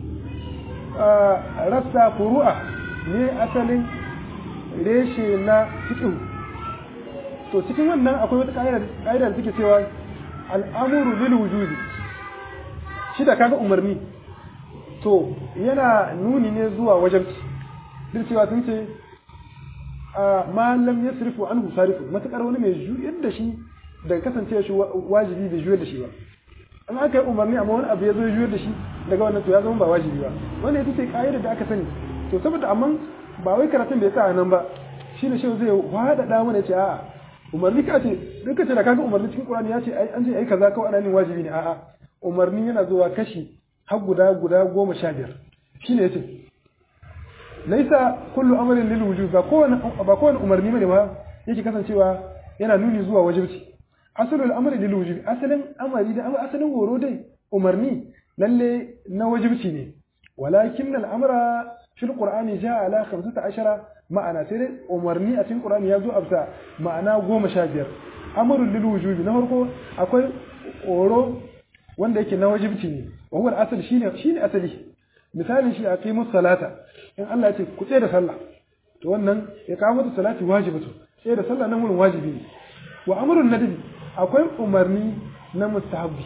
rassa furu'a ne asalin reshe na fiƙihu to cikin wannan akwai wata ƙa'ida da suke cewa al'amuru lil wujudi shi da kaga umarni to yana nuni ne zuwa wajen duk cewa sun ce ma lam yasrifu anhu sarifu matakar wani mai juyar da shi daga kasance shi wajibi bai juyar da shi ba in aka yi umarni amma wani abu ya zo juyar da shi daga wannan to ya zama ba wajibi ba wannan ita ce ka'idar da aka sani to saboda amma ba wai karatun da ya sa nan ba shi ne shi zai wadada mana ce a'a umarni ka ce duka ce da kaga umarni cikin Qur'ani ya ce ai an ce ai kaza kawai ana nin wajibi ne a'a umarni yana zuwa kashi har guda guda goma sha biyar shine yace laisa kullu amrin lil wujub ba kowane ba kowane umarni bane ma yake kasancewa yana nuni zuwa wajibci asalul amri lil wujub asalin amari da asalin horo dai umarni lalle na wajibci ne walakin al amra fil qur'ani jaa ala 15 ma'ana sai dai umarni a cikin qur'ani ya zo absa ma'ana 15 amrul lil wujubi na farko akwai horo wanda yake na wajibci ne wa huwa al asal shine shine asali misalin shi aqimus salata in Allah ya ce ku tsaye da sallah to wannan ya kawo mata salati wajibatu tsaye da sallah nan wurin wajibi ne wa amrun nadbi akwai umarni na mustahabbi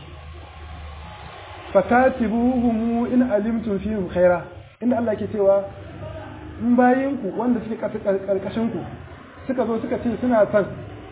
fakatibuhum in alimtum fihim khaira inda Allah ke cewa in bayin ku wanda suke karkashin ku suka zo suka ce suna son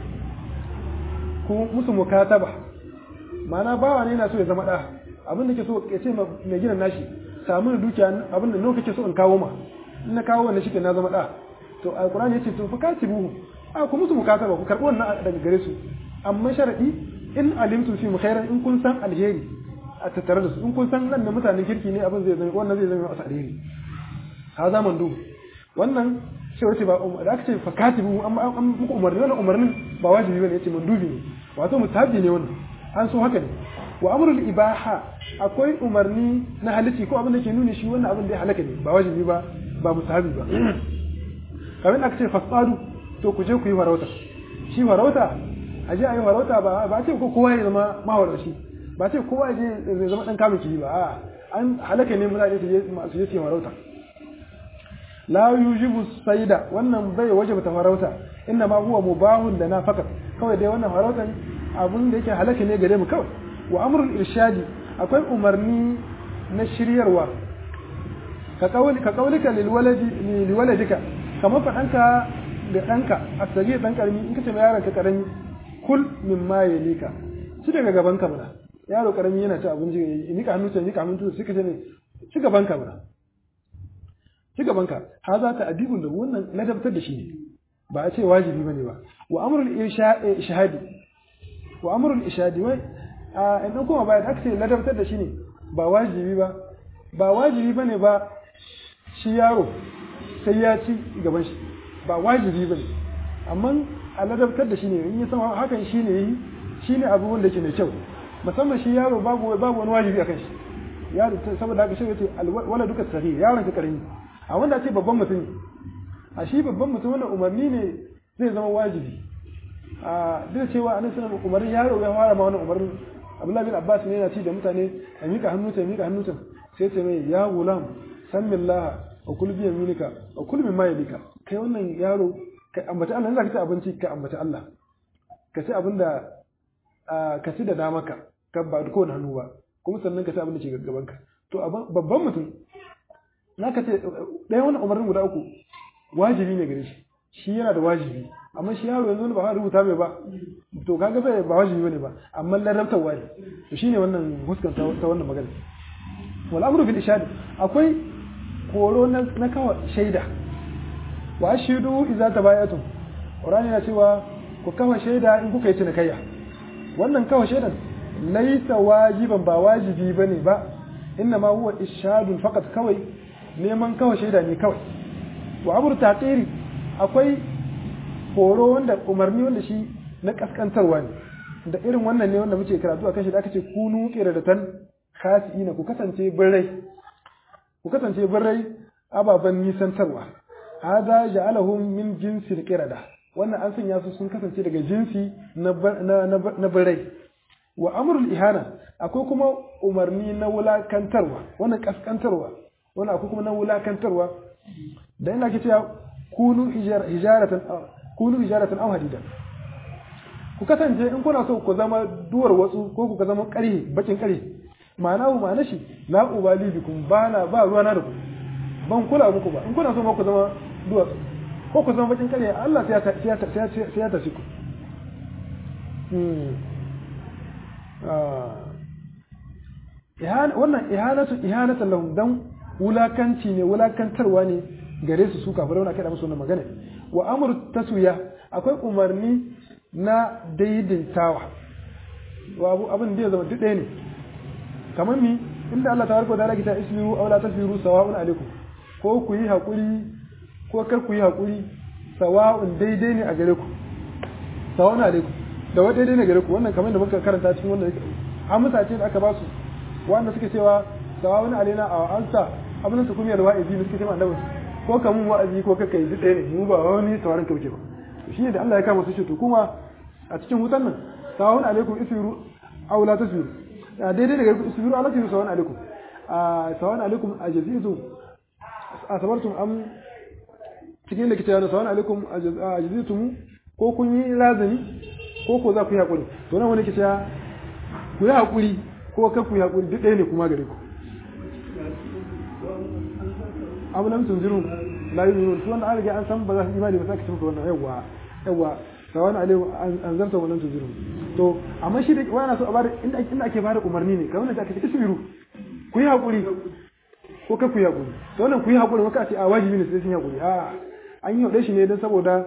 ku musu mukataba ma'ana bawa ne yana so ya zama da abin da ke so ya ce mai gina nashi samu da dukiya abin da kake so in kawo ma in na kawo wannan shike na zama da to alqur'ani yace to fakatibuhum a ku musu mukataba ku karbi wannan daga gare su amma sharadi in alimtum fi khairan in kun san alheri a tattare da su in kun san nan da mutanen kirki ne abin zai zama wannan zai zama masa alheri ha zaman du wannan shi wace ba da aka ce fakatibu amma an muku umarni wannan umarnin ba wajibi bane yace mandubi ne wato mutabi ne wannan an so haka ne wa amrul ibaha akwai umarni na halitti ko abin da ke nuni shi wannan abin da ya halaka ne ba wajibi ba ba mutabi ba kamar aka ce fasadu to ku je ku yi farauta shi farauta a je a yi farauta ba ba ce ko kowa ya zama mawarci ba ce kowa ya je zama dan kamun kiyi ba a an halaka ne mutane su je su je su yi farauta la yujibu saida wannan bai wajaba ta farauta inna ma huwa mubahun lana fakat kawai dai wannan farautan abun da yake halaka ne gare mu kawai wa amrul irshadi akwai umarni na shiryarwa ka kauli ka kaulika lil waladi lil waladika kamar faɗanka da ɗanka a tsage ɗan ƙarami in ka ce yaron ka ƙarami kul min ma ya lika ci daga gaban ka mana yaro ƙarami yana ci abinci ya nika hannu sai nika hannu sai ka ce ne ci gaban ka mana ci gaban ka ha za ta adibun da wannan ladabtar da shi ne ba a ce wajibi bane ba wa amrul ishadi wa amrul ishadi wai a in kuma baya da aka ce ladabtar da shi ne ba wajibi ba ba wajibi bane ba shi yaro sai ya ci gaban shi ba wajibi bane amma a ladabtar da shi ne in ya san hakan shi ne yi shi ne abu wanda ke mai kyau musamman shi yaro babu babu wani wajibi akan shi yaro saboda haka shi yace wala duka sahi yaron ka karami a wanda ce babban mutum a shi babban mutum wannan umarni ne zai zama wajibi a duk cewa anan sunan umarnin yaro ya fara ma wannan umarnin Abdullahi bin Abbas ne yana ci da mutane a mika hannu ta mika hannu ta sai ce mai ya gulam samillah wa kul bi yaminika wa kul mimma yalika kai wannan yaro ka ambaci Allah zaka ci abinci ka ambaci Allah ka ci abinda ka ci da damaka ka ba da kowane hannu ba kuma sannan ka ci abin da ke gaban ka to babban mutum na ka ce ɗaya wannan umarnin guda uku wajibi ne gare shi shi yana da wajibi amma shi yaro yanzu ba rubuta mai ba to kaga bai ba wajibi bane ba amma larabtarwa ne to shine wannan huskan ta wannan magana wal amru bil ishad akwai koro na na kawa shaida wa ashidu idza tabayatum qur'ani yana cewa ku kawa shaida in kuka yi cinikayya wannan kawa shaidan laisa wajiban ba wajibi bane ba inna ma huwa ishadun faqat kawai neman kawa shaida ne kawai wa amru taqiri akwai horo wanda umarni wanda shi na kaskantarwa ne da irin wannan ne wanda muke karatu akan shi da aka ce kunu qiradatan khasiina ku kasance birrai ku kasance birrai ababan nisantarwa hada ja'alahum min jinsil qirada wannan an sanya su sun kasance daga jinsi na na birrai wa amrul ihana akwai kuma umarni na wulakantarwa wannan kaskantarwa wannan akwai kuma na wulakantarwa da ina ke cewa kunu hijaratan kunu hijaratan aw hadidan ku kasance in kuna so ku zama duwar watsu ko ku zama ƙarhe bakin ƙarhe ma'ana ku ma'ana shi la ubali bikum ba na ba ruwa na da ku ban kula muku ba in kuna so ma ku zama duwatsu ko ku zama bakin ƙarhe Allah sai ya sai ya sai ya tafi ku wannan ihanatu ihanatan lahum dan wulakanci ne wulakantarwa ne gare su su kafirai wani kai musu wannan magana wa amru taswiya akwai umarni na daidaitawa wa abu abin da ya zama duk ɗaya ne kamar mi inda Allah tabaraka wa ta'ala kita ismiru aw la tasbiru sawa'un alaikum ko ku yi hakuri ko kar ku yi hakuri sawa'un daidai ne a gare ku sawa'un alaikum da wa daidai ne gare ku wannan kamar da muka karanta cikin wannan amsa ce da aka ba su wanda suke cewa sawa'un alaina a ansa abin su kuma yalwa izi suke cewa annabi ko ka mun wa'azi ko kaka yi ɗaya ne mu ba wani tawarin kauke ba shi ne da Allah ya kama su ce to kuma a cikin wutan nan sawa'un alaikum isbiru aw la tasbiru a daidai daga isbiru ala tasbiru sawa'un alaikum a sawa'un alaikum a jazitu a sabartum am cikin da kita yana sawa'un alaikum a jazitum ko kun yi lazani ko ko za ku yi hakuri to nan wani kita ku yi hakuri ko kar ku yi hakuri duk ɗaya ne kuma gare ku abu lam tunzirun la yuzirun to wannan an riga an san ba za su imani ba sai ka ce wannan yawa yawa sawan alaihi an zarta wannan tunzirun to amma shi da wani so a bada inda inda ake bada umarni ne kamar da aka ce isbiru ku yi hakuri ko ka ku yi hakuri to wannan ku yi hakuri maka ce a wajibi ne sai sun yi hakuri a an yi hade shi ne dan saboda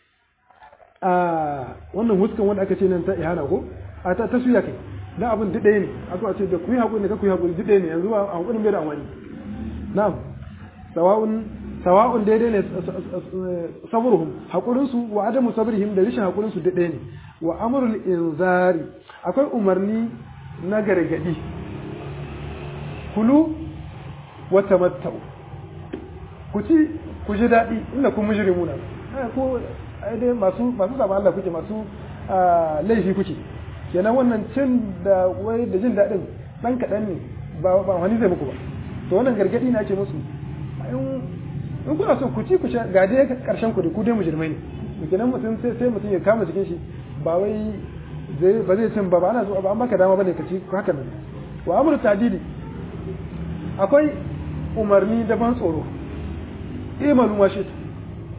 a wannan huskan wanda aka ce nan ta ihana ko a ta taswiya kai dan abin duk ɗaya ne a zo a ce da ku yi hakuri ne ka ku yi hakuri duk ɗaya ne yanzu ba a hakurin bai da amfani na'am sawa'un sawa'un daidai ne sabruhum hakurin su wa adamu sabrihim da rishin hakurin su daidai ne wa amrul inzari akwai umarni na gargadi kulu wa tamattau ku ci ku ji daɗi inda kun mujrimuna ko ai dai masu masu zama Allah kuke masu laifi kuke kenan wannan cin da wai da jin daɗin ɗan kaɗan ne ba wani zai muku ba to wannan gargadi na ce musu in kuna so ku ci ku sha ga dai karshen ku da ku dai mujrimai ne to kenan mutum sai sai mutum ya kama cikin shi ba wai zai ba zai cin ba ba ana so ba an baka dama bane ka ci haka nan wa amru tadidi akwai umarni da ban tsoro imalu washi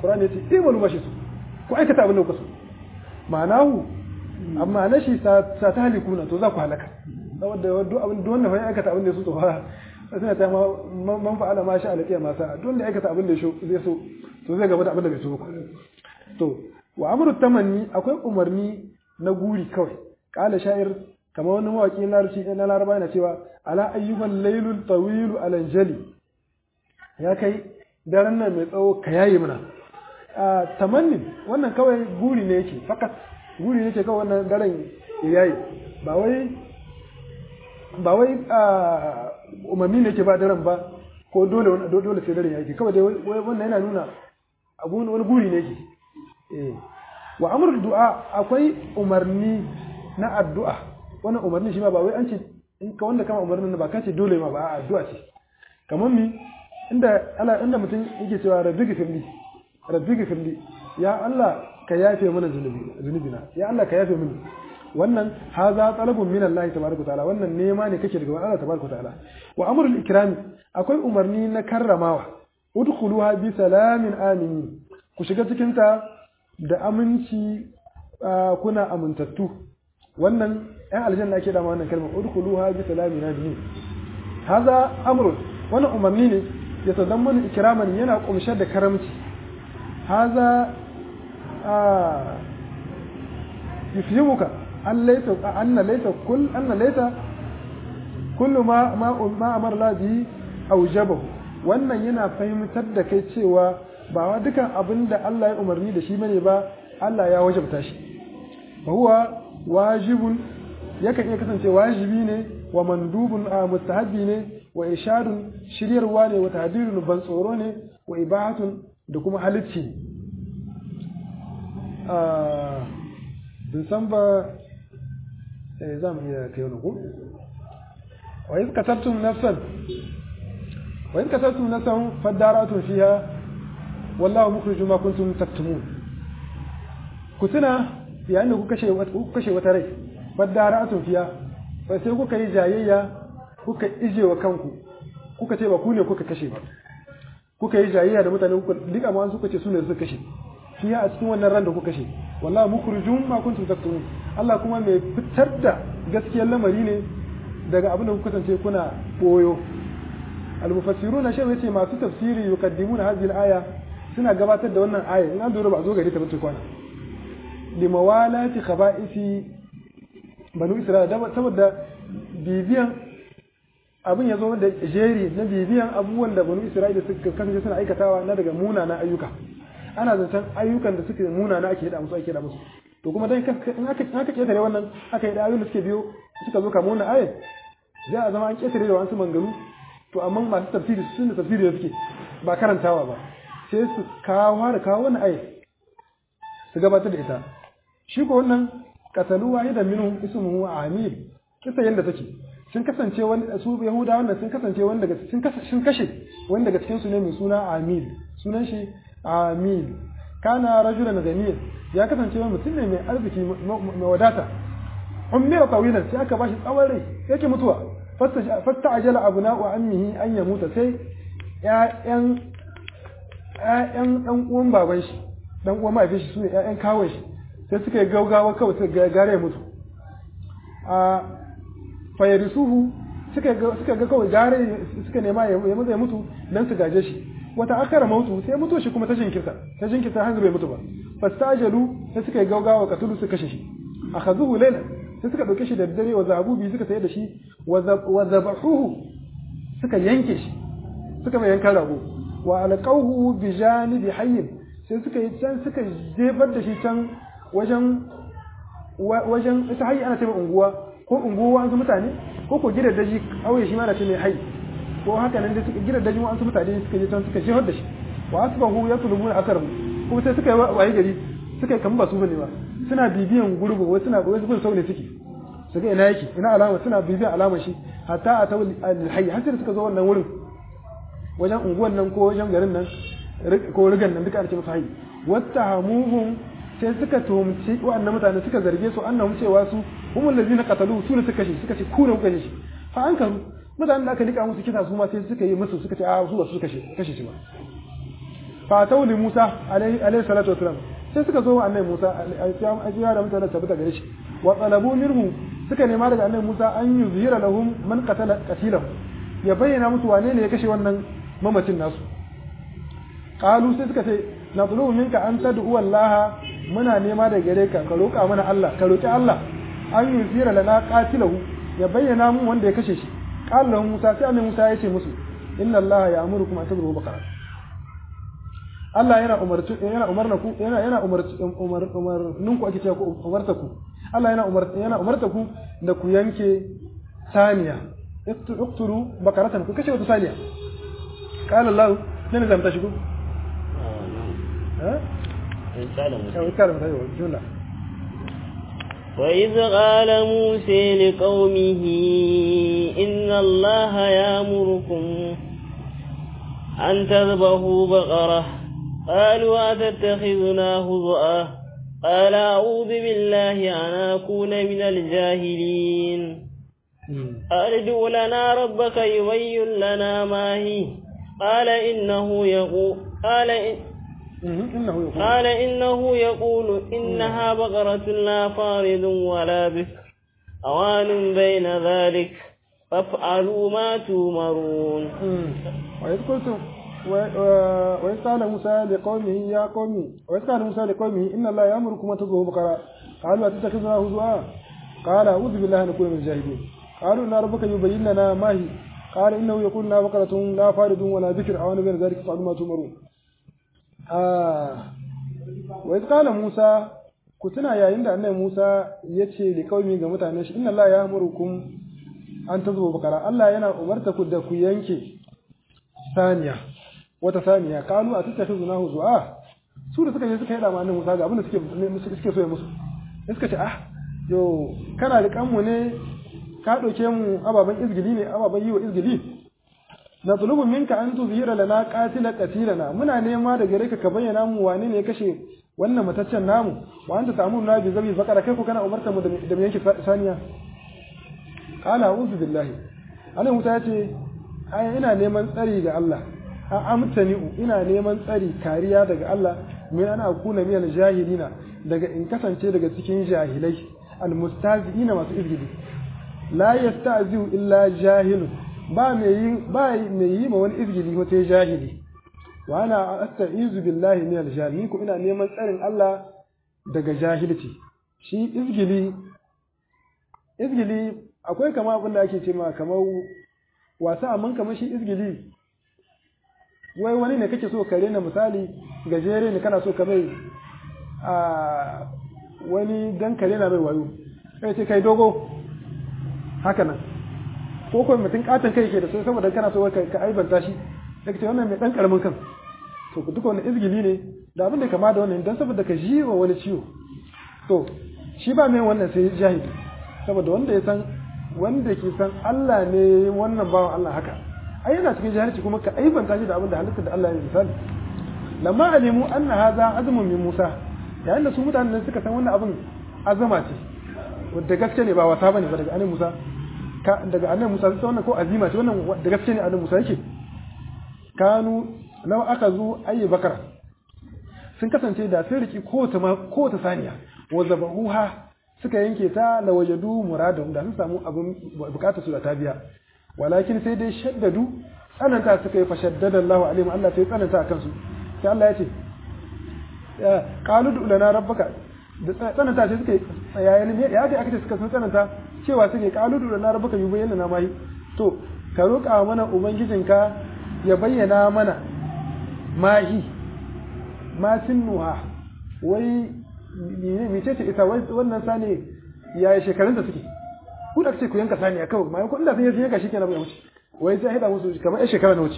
Qur'ani yace imalu mashi su ku aikata abin da kuka so ma'anahu amma na shi sa ta halikuna to za ku halaka saboda duk abin duk wanda ya aikata abin da ya so to fa suna ta man fa'ala ma sha alaqiya ma sa duk wanda ya aikata abin da zai so to zai gaba da abin da bai so ba to wa amru tamanni akwai umarni na guri kawai qala sha'ir kamar wani mawaki na larabci na laraba yana cewa ala ayyuban laylul tawil alanjali ya kai daren nan mai tsawo ka yayi mana a tamannin wannan kawai guri ne yake fakat guri ne yake kawai wannan daren yayi ba wai ba wai umarni ne yake ba daren ba ko dole dole sai daren yake kawai dai wannan yana nuna abu wani guri ne yake eh wa amrul du'a akwai umarni na addu'a wannan umarni shi ma ba wai an ce in ka wanda kama umarnin ba ka ce dole ma ba addu'a ce kamar mi inda Allah inda mutum yake cewa rabbi gifirli rabbi gifirli ya Allah ka yafe mana zunubi zunubina ya Allah ka yafe mini wannan haza talabun min Allah tabaraka ta'ala wannan nema ne kake daga Allah tabaraka ta'ala wa amrul ikrami akwai umarni na karramawa udkhuluha bi salamin aminin ku shiga cikin ta da aminci kuna amintattu wannan ɗan aljanna ake dama wannan kalmar udkhuluha bi salamin aminin haza amrun wannan umarni ne ya tadammanu ikraman yana kumshe da karamci haza yufhimuka an laysa anna laysa kull anna laysa kullu ma ma ma amara la bi aujabahu wannan yana fahimtar da kai cewa ba wa dukan abin da Allah ya umarni da shi bane ba Allah ya wajabta shi fa huwa wajibun yakan iya kasance wajibi ne wa mandubun a mustahabbi ne wa ishadun shiryarwa ne wa tahdirun ban tsoro ne wa ibahatun da kuma halicci bin san ba za mu iya kai wani ko wa iz kasabtum nafsan wa iz kasabtum nafsan fadaratun fiha wallahu mukhrijum ma kuntum taktumun ku tuna yayin da ku kashe ku kashe wata rai fadaratun fiha fa sai kuka yi jayayya kuka ije wa kanku kuka ce ba ku ne kuka kashe ba kuka yi jayayya da mutane kuka duk amma suka ce su ne suka kashe fiha a cikin wannan ran da kuka kashe wallahi mukhrijum ma kuntum taktumun Allah kuma mai fitar da gaskiyar lamari ne daga abin da kuka kasance kuna boyo al-mufassiruna shi yace masu tafsiri yuqaddimuna hadhihi al-aya suna gabatar da wannan aya in an dora ba zo gari ta bace kwana limawalati khaba'isi banu isra'ila saboda bibiyan abin ya zo da jeri na bibiyan abubuwan da banu isra'ila suka kasance suna aikatawa na daga munanan ayyuka ana zancen ayyukan da suke munana ake yada musu ake yada musu to kuma dai in aka in aka ketare wannan aka yi da ayoyin da suke biyo suka zo kamar wannan ayat za a zama an ketare da wasu mangalu to amma masu tafsiri sun da tafsiri da suke ba karantawa ba sai su kawo da kawo wannan ayat su gabatar da ita shi ko wannan katalu wahidan minhum ismuhu amir kisa yanda take sun kasance wani su yahuda wannan sun kasance wani daga sun sun kashe wani daga cikin su ne mai suna amil sunan shi amil kana rajulan ganiyan ya kasance wani mutum ne mai arziki mai wadata ummira tawilan sai aka bashi tsawon rai yake mutuwa fasta ajala abuna wa ammihi an ya muta sai ƴaƴan ƴaƴan ɗan uwan baban shi ɗan uwan mahaifin shi sune ƴaƴan kawai shi sai suka yi gaugawa kawai suka gare ya mutu a fayarisuhu suka ga kawai gare suka nema ya maza ya mutu dan su gaje shi wata akara mautu sai mutu shi kuma ta jinkirta ta jinkirta har bai mutu ba fastajalu sai suka yi gaugawa katulu su kashe shi akhazuhu layla sai suka dauke shi da dare wa zahabu bi suka sayar da shi wa zabahuhu suka yanke shi suka mai yankan rago wa alqawhu bi janibi hayyin sai suka yi can suka jefar da shi can wajen wajen ita hayyi ana ce unguwa ko unguwa an su mutane ko ko gidan daji auye shi ma ana ce mai hayyi ko haka nan da suka gidan daji an su mutane suka je can suka jefar da shi wa asbahu yatlubuna asarahu kuma sai suka yi waye gari suka yi kamar ba su bane ba suna bibiyan gurbu wasu suna wasu bin sau ne suke su ga ina yake ina alama suna bibiyan alamar shi hatta a ta alhayy har sai suka zo wannan wurin wajen unguwan nan ko wajen garin nan ko rigan nan duka ana ce musu hayy wata hamuhum sai suka tuhumci wa'annan mutane suka zarge su annahum cewa su humul ladina qatalu su ne suka kashe suka ce ku ne kuka kashe shi fa an karu mutanen da aka nika musu kisa su ma sai suka yi musu suka ce a su ba su kashe kashe shi ba fa tawli Musa alaihi salatu wasalam sai suka zo annabi Musa alaihi da mutane tabbata gare shi wa talabu minhu suka nema daga annabi Musa an yuzhira lahum man qatala qatilahu ya bayyana musu wane ne ya kashe wannan mamacin nasu qalu sai suka ce natlubu minka an tad'u Allah muna nema daga gare ka ka roƙa mana Allah ka roƙi Allah an yuzhira lana qatilahu ya bayyana mu wanda ya kashe shi qala lahum Musa sai annabi Musa ya ce musu inna Allah ya'murukum an tad'u baqara Allah yana umarci yana umarna ku yana yana umarci umar umarnin ku ake cewa ku umarta ku Allah yana umarta yana umarta ku da ku yanke saniya iqtulu bakaratan ku kashe wata saniya qala Allah ne zan ta shigo eh in kala musa eh kala mata yau jumla وإذ قال موسى لقومه إن الله يأمركم أن تذبحوا بقرة قالوا أتتخذنا هزؤا قال أعوذ بالله أن أكون من الجاهلين قال ادع لنا ربك يبين لنا ما هي قال إنه يقول قال إن إنه يقول قال إنه يقول إنها بقرة لا فارض ولا بكر أوان بين ذلك فافعلوا ما تؤمرون وإذ قلتم وإذ قال موسى لقومه يا قومي وإذ قال موسى لقومه إن الله يأمركم أن تذبحوا بقرة قالوا أتتخذنا هزوا قال أعوذ بالله أن نكون من الجاهلين قالوا إن ربك يبين لنا ما هي قال إنه يقول إنها بقرة لا فارض ولا بكر أوان بين ذلك فافعلوا ما تؤمرون آه وإذ قال موسى كتنا يا عند أن موسى يتشي لقومه ga mutanen shi inna Allah ya amurukum an tazuba bakara Allah yana umarta ku da ku yanke saniya wata saniya kanu a tattafi zuna zuwa su da suka je suka yi dama nan musa ga abin da suke suke so ya musu suka ce ah yo kana da kanmu ne ka ɗauke mu ababen izgili ne ababen yi wa izgili na tulubun minka an tuzhira lana qatila qatilana muna nema da gare ka ka bayyana mu wane ne ya kashe wannan mataccen namu wa anta ta'muruna bi zabi bakara kai ku kana umarta mu da mu yanke saniya qala a'udhu billahi anan wuta yace ai ina neman tsari ga Allah a amtani'u ina neman tsari kariya daga Allah min ana akuna min jahilina daga in kasance daga cikin jahilai almustazi'ina masu izgidi la yasta'zi'u illa jahilun ba mai yi ba mai yi ma wani izgidi ko sai jahili wa ana asta'izu billahi min aljahil ko ina neman tsarin Allah daga jahilci shi izgili izgili akwai kama abin da ake ce ma kamar wasa amma kamar shi izgili wai wani ne kake so ka rena misali gajere ne kana so ka mai a wani dan kare na mai wayo kai ce kai dogo haka nan ko kuma mutum katon kai ke da so saboda kana so ka aibanta shi daga ce wannan mai dan karamin kan to duka wannan izgili ne da abin da kama da wannan dan saboda ka ji wa wani ciwo to shi ba mai wannan sai jahili saboda wanda ya san wanda ke san Allah ne wannan bawan Allah haka ai yana cikin jahilci kuma ka aibanta shi da abin da halitta da Allah ya misali lamma alimu anna hadha azmun min Musa yayin da su mutanen suka san wannan abin azama ce wanda gaske ne ba wasa bane ba daga annabi Musa ka daga annabi Musa sai wannan ko azima ce wannan da gaske ne annabi Musa yake kanu law aka zo ayi bakara sun kasance da sun riki kowace kowace saniya wa zabahuha suka yanke ta la wajadu muradahum da sun samu abin bukatar su da ta biya walakin sai dai shaddadu tsananta suka yi fashaddada Allah alaihim Allah sai tsananta akan su sai Allah ya ce ya qalu du lana rabbaka da tsananta sai suka yi tsayayen me ya ce aka ce suka sun tsananta cewa suke qalu du lana rabbaka yubayyana na mai to ka roƙa mana ubangijinka ya bayyana mana mahi ma sinnuha wai mece ce ita wannan sani ya yi shekarun da suke ku da ce ku yanka sani a kawai mayan kuɗin da sun yi yanka shi kenan bai wuce wai sai haɗa musu kamar yan shekara na wuce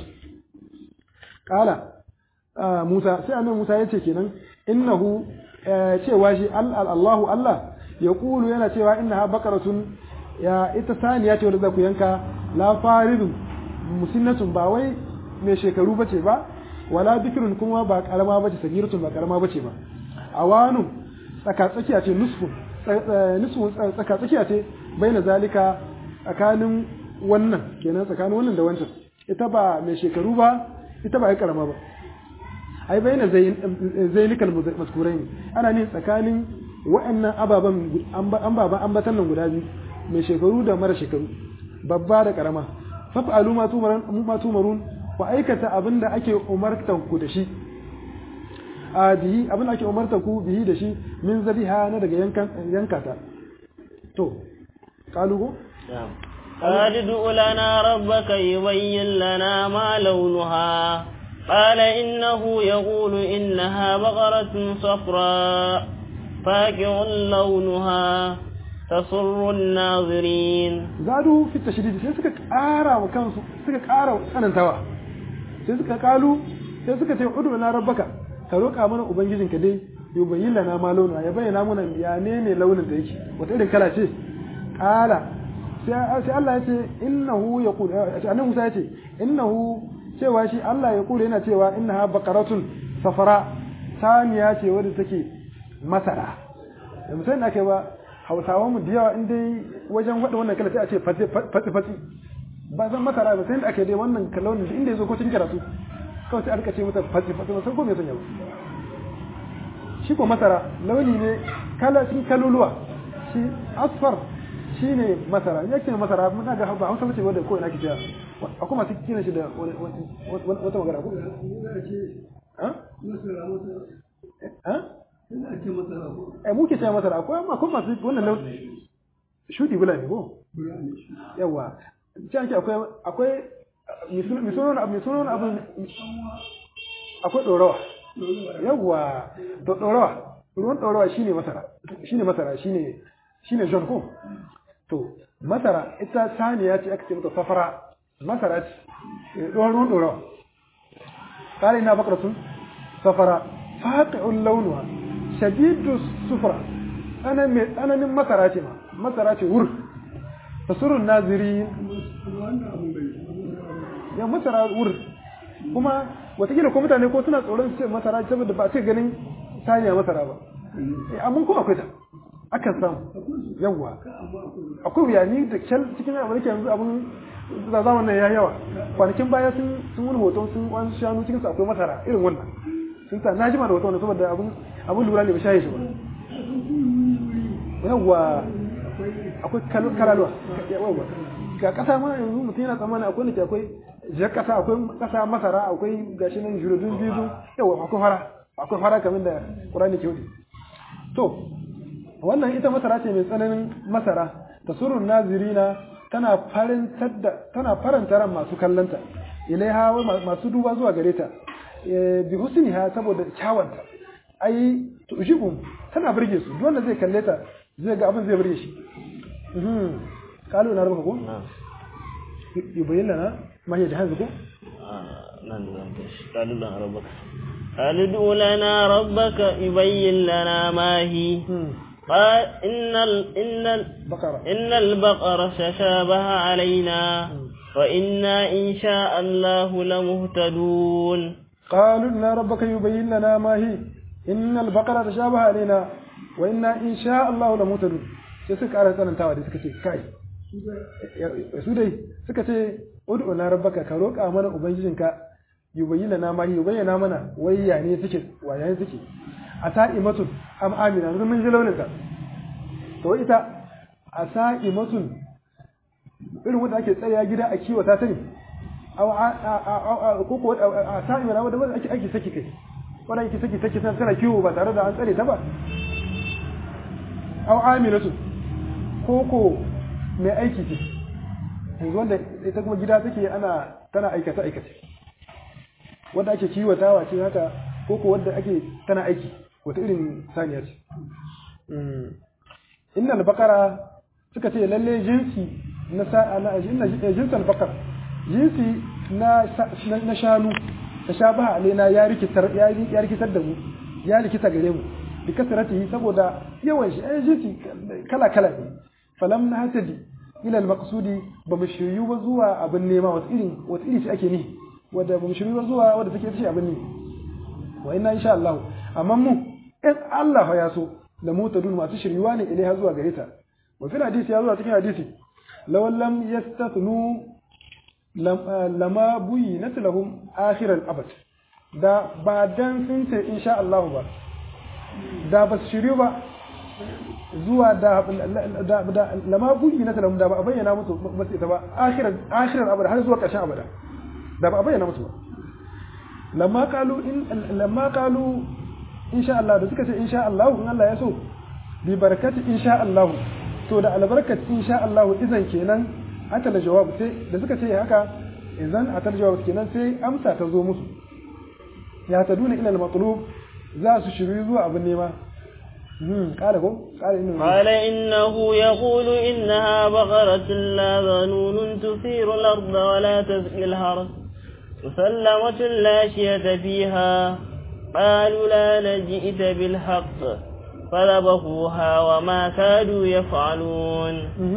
ƙala musa sai annabi musa ya ce kenan innahu cewa shi allahu allah ya kulu yana cewa innaha baqaratun ya ita saniya ce wanda za ku yanka la faridun musinnatun ba wai mai shekaru bace ba wala bikirun kuma ba karama bace sagiratun ba karama bace ba awanu tsaka tsakiya ce nusfun nusfun tsaka tsakiya ce baina zalika tsakanin wannan kenan tsakanin wannan da wancan ita ba mai shekaru ba ita ba ai karama ba ai bayyana zainikal mazkurai ana ne tsakanin wa'annan ababan ababan ambatan nan guda biyu mai shekaru da mara shekaru babba da karama fa'alu ma tumarun ma tumarun ku aikata abinda ake umartan ku da shi a bihi abinda ake umartan ku bihi da shi min zabiha na daga yankan yankata to kalugo قال ادع لنا ربك يبين لنا ما لونها قال إنه يقول إنها بقرة صفراء فاكع لونها تسر الناظرين زادوا في التشديد sai suka ƙara wa kansu suka ƙara tsanantawa sai suka kalu sai suka ce udu na rabbaka ka roƙa mana ubangijinka dai yubayyin lana ma launa ya bayyana mana ya ne ne launin da yake wata irin kala ce ƙala sai Allah ya ce innahu yaqul annabi Musa ya ce innahu cewa shi Allah ya kula yana cewa innaha baqaratun safara saniya ce wadda take masara da mutum da ake ba hausawan mu da yawa in dai wajen wada wannan kala sai a ce fatsi fatsi ba san masara ba sai da ake dai wannan kalon da inda yazo ko cikin karatu kawai sai aka ce mata fatsi fatsi ba san ko me sanya ba shi ko masara launi ne kala cikin kaluluwa shi asfar shi ne masara ya ce masara muna ga ba hausa mace wadda ko ina ke cewa akwai masu kina shi da wata magana ko eh muke cewa masara akwai amma akwai masu wannan launi shudi bula ne ko yawa ce ake akwai akwai misunan abu misunan abu akwai dorawa yawa to dorawa ruwan dorawa shine masara shine masara shine shine john ko to masara ita saniya ce aka ce mata safara masara ce ɗoron ruwan ɗorawa ƙari na bakaratun safara faƙi'un launuwa shadidu sufura tsananin masara ce ma masara ce wur ta surun naziri ya masara wur kuma watakila ko mutane ko suna tsoron su ce masara saboda ba ce ganin saniya masara ba amma kuma akwai ta akan samu yawa akwai wuya ni da kyal cikin abin da yanzu abin da zamanin ya yawa kwanakin baya sun sun wani hoton sun wani shanu cikin su akwai masara irin wannan sun sa na jima da hoton saboda abin abin lura ne ba shaye shi ba yawa akwai kalaluwa yawa ga kasa ma yanzu mutum yana tsammani akwai da akwai jar kasa akwai kasa masara akwai gashi nan jurodun biyu yawa akwai fara akwai fara kamar da Qur'ani ke wuce to wannan ita masara ce mai tsananin masara ta surun nazirina tana farantar da tana faranta ran masu kallanta ilaiha masu duba zuwa gare ta bi husniha saboda kyawanta ai tujibum tana burge su duk wanda zai kalle ta zai ga abin zai burge shi mhm kalu na rubuka ko yubayyin lana ma hiya da hanzu ko nan da zan tashi kalu lana rabbaka قال ادع لنا ربك يبين لنا ما هي قال إن ال إن بقرة إن البقرة تشابه علينا وإنا إن شاء الله لمهتدون قالوا إن ربك يبين لنا ما هي إن البقرة تشابه علينا وإنا إن شاء الله لمهتدون sai suka ƙara tsanantawa da suka ce kai su dai suka ce ud'u na rabbaka ka roƙa mana ubangijinka yubayyana na ma yubayyana mana wai ya ne suke wa ya ne suke a sa'imatun am amina yanzu mun ji launin ta to ita a sa'imatun irin wanda ake tsaya gida a kiwata ta ne ko ko a sa'imana wanda wanda ake ake saki kai wanda ake saki saki tana kiwo ba tare da an tsare ta ba aw aminatu ko ko mai aiki ce yanzu wanda ita kuma gida take ana tana aikata aikace wanda ake kiwatawa ce haka ko ko wanda ake tana aiki wata irin saniya ce innal baqara suka ce lalle jinsi na na jinsan baqar jinsi na na shanu ta shabaha alaina ya rikitar ya rikitar da mu ya rikita gare mu bi kasratihi saboda yawan shi ai jinsi kala kala ne falam na hatadi ila al-maqsudi ba mu shiryu ba zuwa abin nema wata irin wata iri ce ake ni wadda ba mu shiryu ba zuwa wadda take ce abin ne wa inna insha Allah amma mu in Allah ya so da mutadun masu shiryuwa ne ilaiha zuwa gare ta wa fil hadisi ya zuwa cikin hadisi law lam yastathnu lama buyinat lahum akhir al-abad da ba dan sun ce insha Allah ba da ba su shiryu ba zuwa da da lama bugi na talamu da ba a bayyana musu ba su ita ba akhirar akhirar abada har zuwa ƙarshen abada da ba a bayyana musu ba lamma kalu in lamma kalu insha Allah da suka ce insha Allah in Allah ya so bi barakati insha Allah to da albarkat insha Allah idan kenan aka da jawab sai da suka ce haka idan aka da jawab kenan sai amsa ta zo musu ya taduna ila al-matlub za su shiru zuwa abin nema قال هو قال إنه قال إنه يقول إنها بقرة لا ذنون تثير الأرض ولا تسقي الحرث مسلمة لا شية فيها قالوا لا نجئت بالحق فذبحوها وما كادوا يفعلون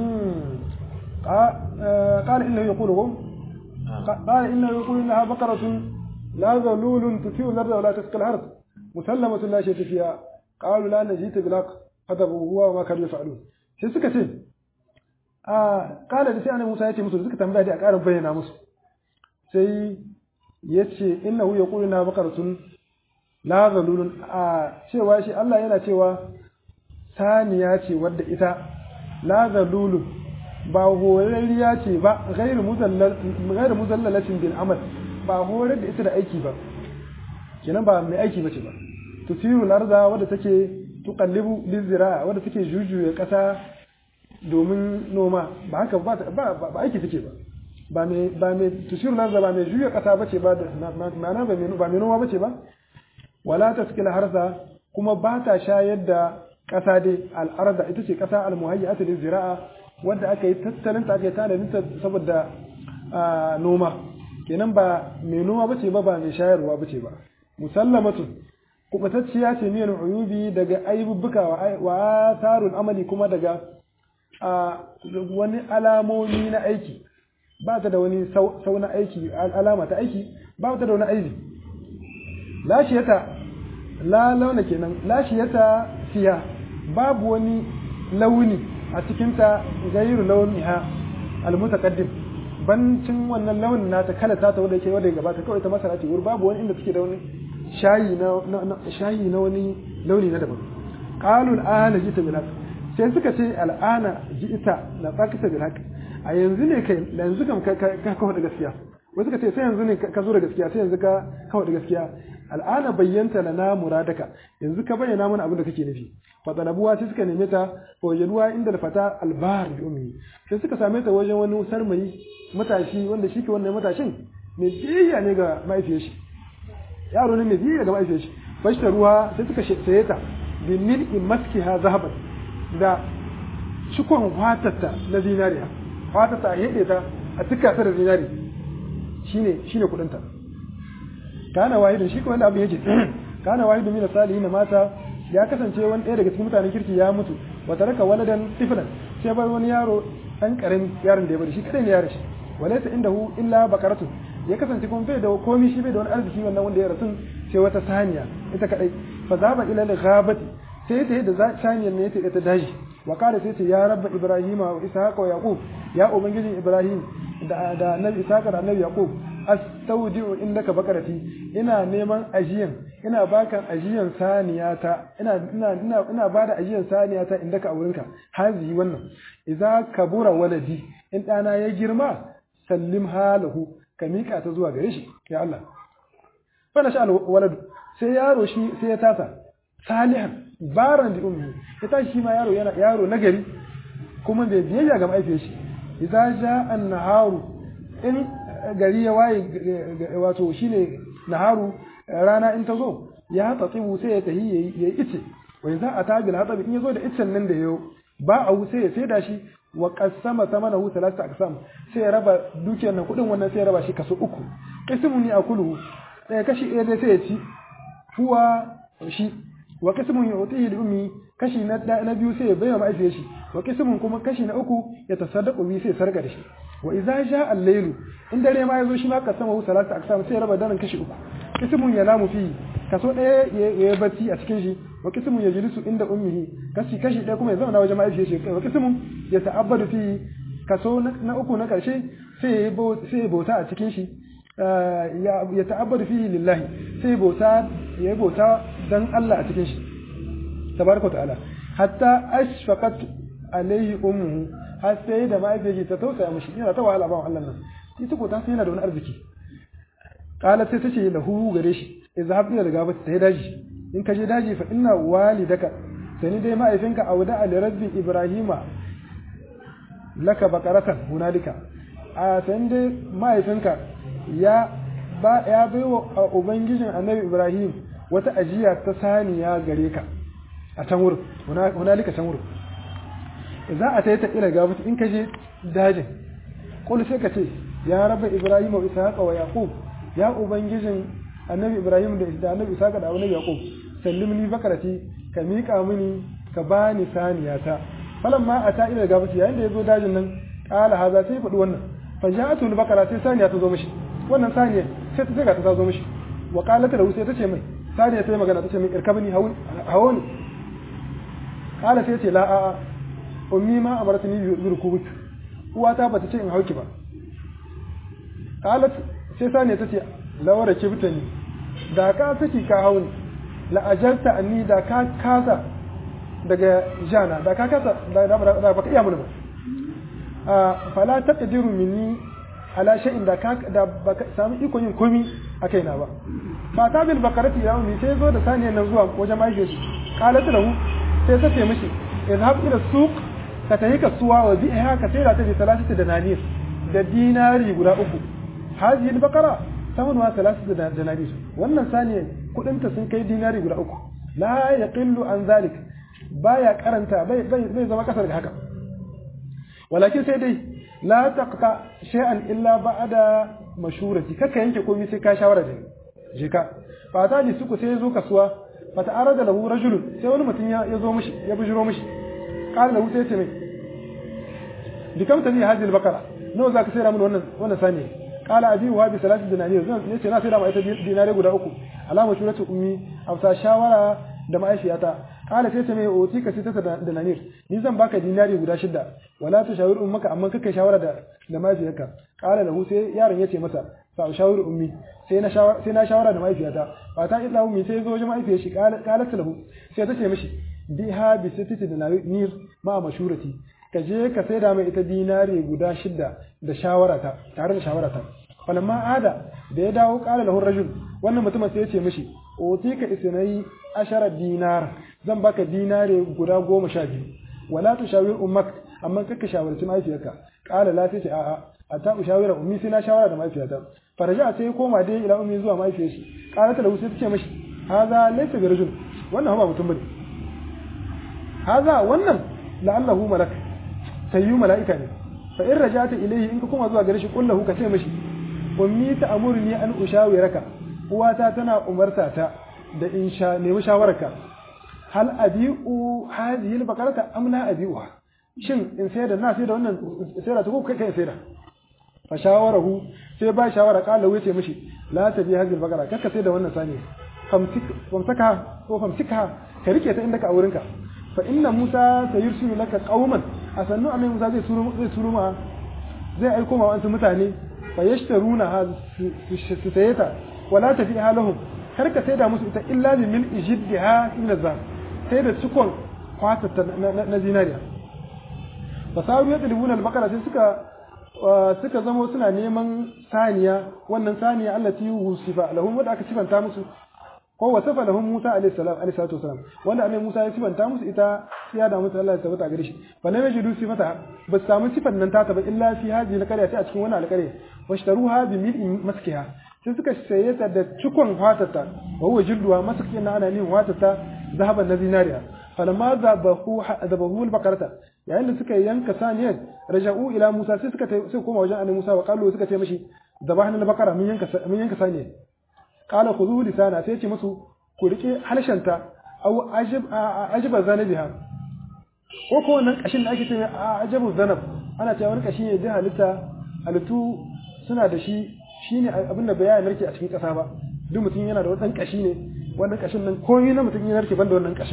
قال إنه يقول هو قال إنه يقول إنها بقرة لا ذلول تثير الأرض ولا تسقي الحرث مسلمة لا شية فيها قالوا لا نجيت بالحق فذبوا هو وما كانوا يفعلون sai suka ce a kala da sai annabi Musa ya ce musu suka tambaya da a ƙarin bayyana musu sai ya ce innahu yaqulu na baqaratun la zalulun a cewa shi Allah yana cewa saniya ce wadda ita la zalulun ba horarriya ce ba ghairu muzallal ghairu muzallalatin bil amal ba horar da ita da aiki ba kenan ba mai aiki bace ba tusiru larda wadda take tuqallibu lizira wadda take jujuya kasa domin noma ba haka ba ba aiki take ba ba mai ba mai tusiru larda ba mai juya kasa bace ba ma'ana ba mai ba mai noma bace ba wala taskil harza kuma ba ta shayar da kasa dai al'arda ita ce kasa al-muhayyatu lizira'a wadda aka yi tattalin ta aka yi tanadin ta saboda noma kenan ba mai noma bace ba ba mai shayarwa bace ba musallamatu kubatacciya ce miyar uyubi daga aibubbuka wa tarun amali kuma daga wani alamomi na aiki ba ta da wani sau na aiki alama ta aiki ba ta da wani aibi lashiyata la launa kenan lashiyata fiya babu wani launi a cikinta gairu launiha almutaqaddim bancin wannan launin nata kala ta ta wanda yake wanda gabata kawai ta masara ce wuri babu wani inda take da wani shayi na shayi na wani launi na daban qalu al'ana jita bil sai suka ce al'ana jita na tsakita bil haqq a yanzu ne kai yanzu kam ka kawo da gaskiya wai suka ce sai yanzu ne ka zo da gaskiya sai yanzu ka kawo da gaskiya al'ana bayyanta lana muradaka yanzu ka bayyana mana abin da kake nufi fa talabuwa sai suka neme ta fa wajaduwa inda fata albar bi ummi sai suka same ta wajen wani sarmayi matashi wanda shi ke wannan matashin mai biyayya ne ga mahaifiyar shi yaro ne mai biyayya ga mahaifiyar shi fashta ruwa sai suka saye ta bi mil'i maskiha zahaban da cikon fatarta na zinariya fatarta a hede ta a tuka ta da zinari shine shine kudin ta kana wahidin shi ko wanda abin yake kana wahidin min salihin mata ya kasance wani ɗaya daga cikin mutanen kirki ya mutu wa taraka waladan tiflan sai bar wani yaro dan karami yaron da ya bari shi kadai ne yaron shi walaysa indahu illa bakaratu ya kasance kuma bai da komai shi bai da wani arziki wannan wanda ya rasu sai wata saniya ita kadai fa zaba ila al-ghabati sai ta da saniyar ne ta ta daji wa kala sai ta ya rabba ibrahima wa ishaqa wa yaqub ya ubangijin ibrahim da da annabi ishaqa da annabi yaqub astaudi'u indaka bakarati ina neman ajiyan ina baka ajiyan saniyata ina ina ina ina bada ajiyan saniyata indaka a wurinka hazi wannan idza kabura waladi in dana ya girma sallim halahu ka mika ta zuwa gare shi ya Allah fa nasha waladu sai yaro shi sai ya tasa salihan baran da ummi ya tashi shi ma yaro yana yaro nagari kuma bai biyayya ga mahaifiyar shi idza jaa an-naharu in gari ya waye wato shine naharu rana in ta zo ya tatsibu sai ya tahi yayi ice wai za a tabil hatabi in yazo da icen nan da yau ba a sai ya saida shi wa qassama thamanahu thalatha aqsam sai ya raba dukiyar nan kudin wannan sai ya raba shi kaso uku ismun ni akulu ɗaya kashi ɗaya dai sai ya ci huwa shi wa qismun yu'tihi li ummi kashi na na biyu sai ya bayyana ma'aifiyar shi wa qismun kuma kashi na uku ya tasaddaqu bi sai sarga da shi wa idza jaa al-layl in dare ma yazo shi ma qasama hu salatu aqsam sai ya raba daren kashi uku qismun ya namu fi kaso ɗaya ya yi bacci a cikin shi wa qismun ya jilisu inda ummihi kashi kashi ɗaya kuma ya zauna wajen ma'aifiyar shi wa qismun ya ta'abbadu fi kaso na uku na karshe sai ya bauta a cikin shi ya ta'abbadu fihi lillahi sai bauta ya bauta dan Allah a cikin shi tabaraka ta'ala hatta ashfaqat alaihi ummuhu har sai da mahaifiyar ta tausaya mishi yana ta wahala ba Allah nan ita ko ta sai yana da wani arziki qala sai ta ce lahu gare shi izhab ila daga ba ta daji in ka je daji fa inna walidaka sani dai mahaifinka auda ali rabbi ibrahima laka bakaratan hunalika a san dai mahaifinka ya ba ya baiwa ubangijin annabi ibrahim wata ajiya ta saniya gare ka a can wurin hunalika can wurin za a ta yi ta ila ga in ka je dajin kul sai ka ce ya raba ibrahim wa ishaqa wa yaqub ya ubangijin annabi ibrahim da annabi ishaqa da annabi yaqub sallimni bakarati ka miƙa mini ka bani saniyata falan ma a ta'ila ga bace yayin da ya zo dajin nan kala haza sai faɗi wannan fa ja'atu al-baqara sai saniya ta zo mishi wannan saniya sai ta ga ta zo mishi wa qalat lahu sai ta ce mai saniya sai magana ta ce mai irkabni hawo ne kala sai ce la a a ummi ma amartani bi rukubik uwata bata ce in hauki ba qalat sai saniya ta ce lawara kibtani da ka saki ka hauni la ajarta anni da ka kasa daga jana da ka kasa da baka iya mun ba a fala taqdiru minni ala shay'in da ka da baka samu iko yin komi a kaina ba fa ta bil bakarati ya ummi sai zo da saniyan nan zuwa wajen mahaifiyar shi qalat lahu sai ta ce mishi idhab ila suq ka tayi kasuwa wa bi'a ka sai da ta bi salasati da nanir da dinari guda uku hazihi al baqara samanuwa salasati da dinari wannan saniyan kudinta sun kai dinari guda uku la yaqillu an zalik baya karanta bai bai zama kasar da haka walakin sai dai la taqta shay'an illa ba'da mashurati kaka yanke komai sai ka shawara da je ka fa ta ji suku sai zo kasuwa fa ta'arada lahu rajul sai wani mutum ya zo mishi ya bujiro mishi qala lahu sai ce mai bikam tabi hadhihi al-baqara nawa zaka sayar mun wannan wannan sani qala abi wa bi salati dinari zan yace na sayar ma ita dinare guda uku alama shuratu ummi afsa shawara da ma'aifiyata kala sai ta mai oti ka sita da nanir ni zan baka dinari guda shida wala ta shawir ummaka amma kake shawara da da mahaifiyarka kala lahu sai yaron yace masa fa shawir ummi sai na shawara sai na shawara da mahaifiyata fa ta illa ummi sai zo wajen mahaifiyar shi kala kala lahu sai ta ce mishi biha bi sittati dinarir ma mashurati ka je ka saida mai ita dinari guda shida da shawarata tare da shawarata falamma ada da ya dawo kala lahu rajul wannan mutumin sai ya ce mishi oti ka isnai ashara dinar zan baka dinare guda goma sha biyu wala tu shawir ummak amma kaka shawarci mahaifiyarka kala la sai ce a'a hatta ushawira ummi sai na shawara da mahaifiyata faraja sai ya koma dai ila ummi zuwa mahaifiyar shi kala ta lahu sai ta ce mishi haza laysa bi rajul wannan ba mutum bane haza wannan la'allahu malak sayyu mala'ika ne fa in rajata ilayhi in ka koma zuwa gare shi kullahu ka ce mishi ummi ta amurni an ushawiraka uwata tana umarta ta da in sha nemi shawararka hal abi'u hadhihi al-baqarata am la abi'uha shin in sai da na sai da wannan sai da ta ko kai kai sai da fa shawarahu sai ba shawara kala wuce mishi la tabi hadhihi al-baqara kaka sai da wannan sani famsik famsaka ko famsika ka rike ta inda ka aurinka fa inna musa sayursilu laka qauman asannu amma musa zai suru zai suru ma zai aiko ma wasu mutane fa yashtaruna ha su sayeta wala tafi halahum kar ka saida musu ita illa bi min ijiddiha min azab sai da cikon kwatata na zinariya fasaru yadlibuna al-baqara sai suka suka zamo suna neman saniya wannan saniya allati yusifa lahum wanda aka sifanta musu ko wasafa lahum Musa alayhi salam alayhi salatu wasalam wanda annabi Musa ya sifanta musu ita ya da musu Allah ya tabbata gare shi fa lam yajidu sifata ba su samu sifan nan ta ba illa fi hadhihi al-qarya sai a cikin wannan alƙarya washtaruha bi mil'in maskiha sai suka saye ta da cikon fatata wa huwa jilduha masakin na ana nin fatata zahaban na zinariya falamma zabahu zabahu al-baqarata yayin da suka yanka saniyar raja'u ila Musa sai suka sai koma wajen annabi Musa wa qallu suka ce mishi zabahna al-baqara mun yanka mun yanka saniyar qala khudhu lisana sai ce musu ku rike halshanta aw ajib ajiba zanabiha ko ko wannan kashin da ake cewa ajabu zanab ana cewa wani kashi ne da halitta halittu suna da shi shine abin da bayan narke a cikin kasa ba duk mutum yana da wani kashi ne wannan kashin nan komai na mutum yana narke banda wannan kashin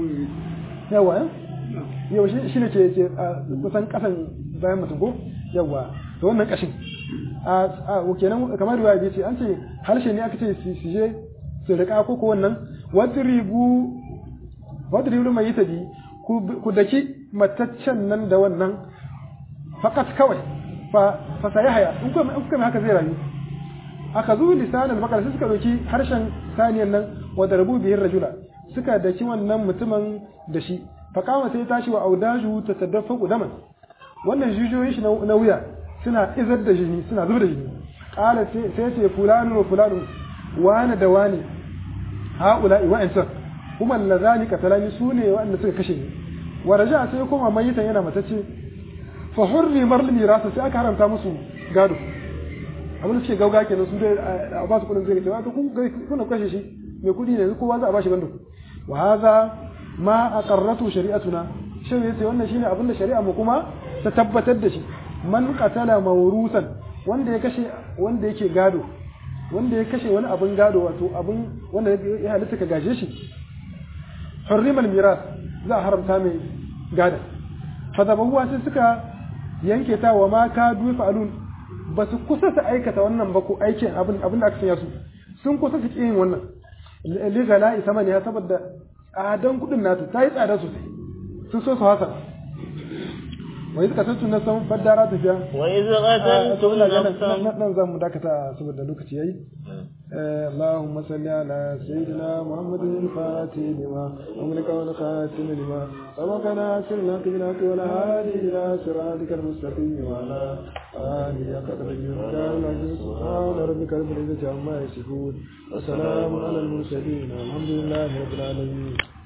yawa yawa shi ne ke kusan kasan bayan mutum ko yawa to wannan kashin a kenan kamar riwaya ce an ce harshe ne aka ce su je su rika ko ko wannan wadribu wadribu mai yi tabi ku daki mataccen nan da wannan fakat kawai fa fa sayahaya in kuma in kuma haka zai rayu aka zu lisanan bakar sai suka doki harshen saniyan nan wa darbu bihi rajula suka daki wannan mutumin da shi fa kama sai tashi wa audaju ta tadaffa daman wannan jijiyoyin shi na wuya suna izar da jini suna zubar da jini qala sai ce fulanu wa fulanu wani da wani haula'i wa'ancan kuma lazani katalani sune wa'anda suka kashe ni wa raja sai kuma mayitan yana matacce fa hurri marl mirasa sai aka haramta musu gado abin da suke gauga kenan su dai a ba su kudin zai cewa to kun kuna kashe shi mai kudi ne kowa za a bashi bando wa hadha ma aqarratu shari'atuna shi yace wannan shine abin da shari'a mu kuma ta tabbatar da shi man qatala mawrusan wanda ya kashe wanda yake gado wanda ya kashe wani abin gado wato abin wanda ya halitta ka gaje shi hurrimal miras za a haramta mai gada fadabawa sai suka yanke ta wa ma ka dufa alun ba su kusa su aikata wannan ba ko aikin abin abin da aka sanya su sun kusa su yin wannan ligala isa mani ya saboda tsadan kudin nasu ta yi tsada sosai sun so su hasa wai suka san tunan san faddara tafiya وإذ قتلتم نفسا nan za mu dakata saboda lokaci yayi اللهم صل على سيدنا محمد الفاتح لما أملك والخاتم لما سبقنا سرنا بالحق والهادي إلى صراطك المستقيم وعلى آله قدر الجلال العزيز سبحان ربك رب العزة عما يصفون وسلام على المرسلين والحمد لله رب العالمين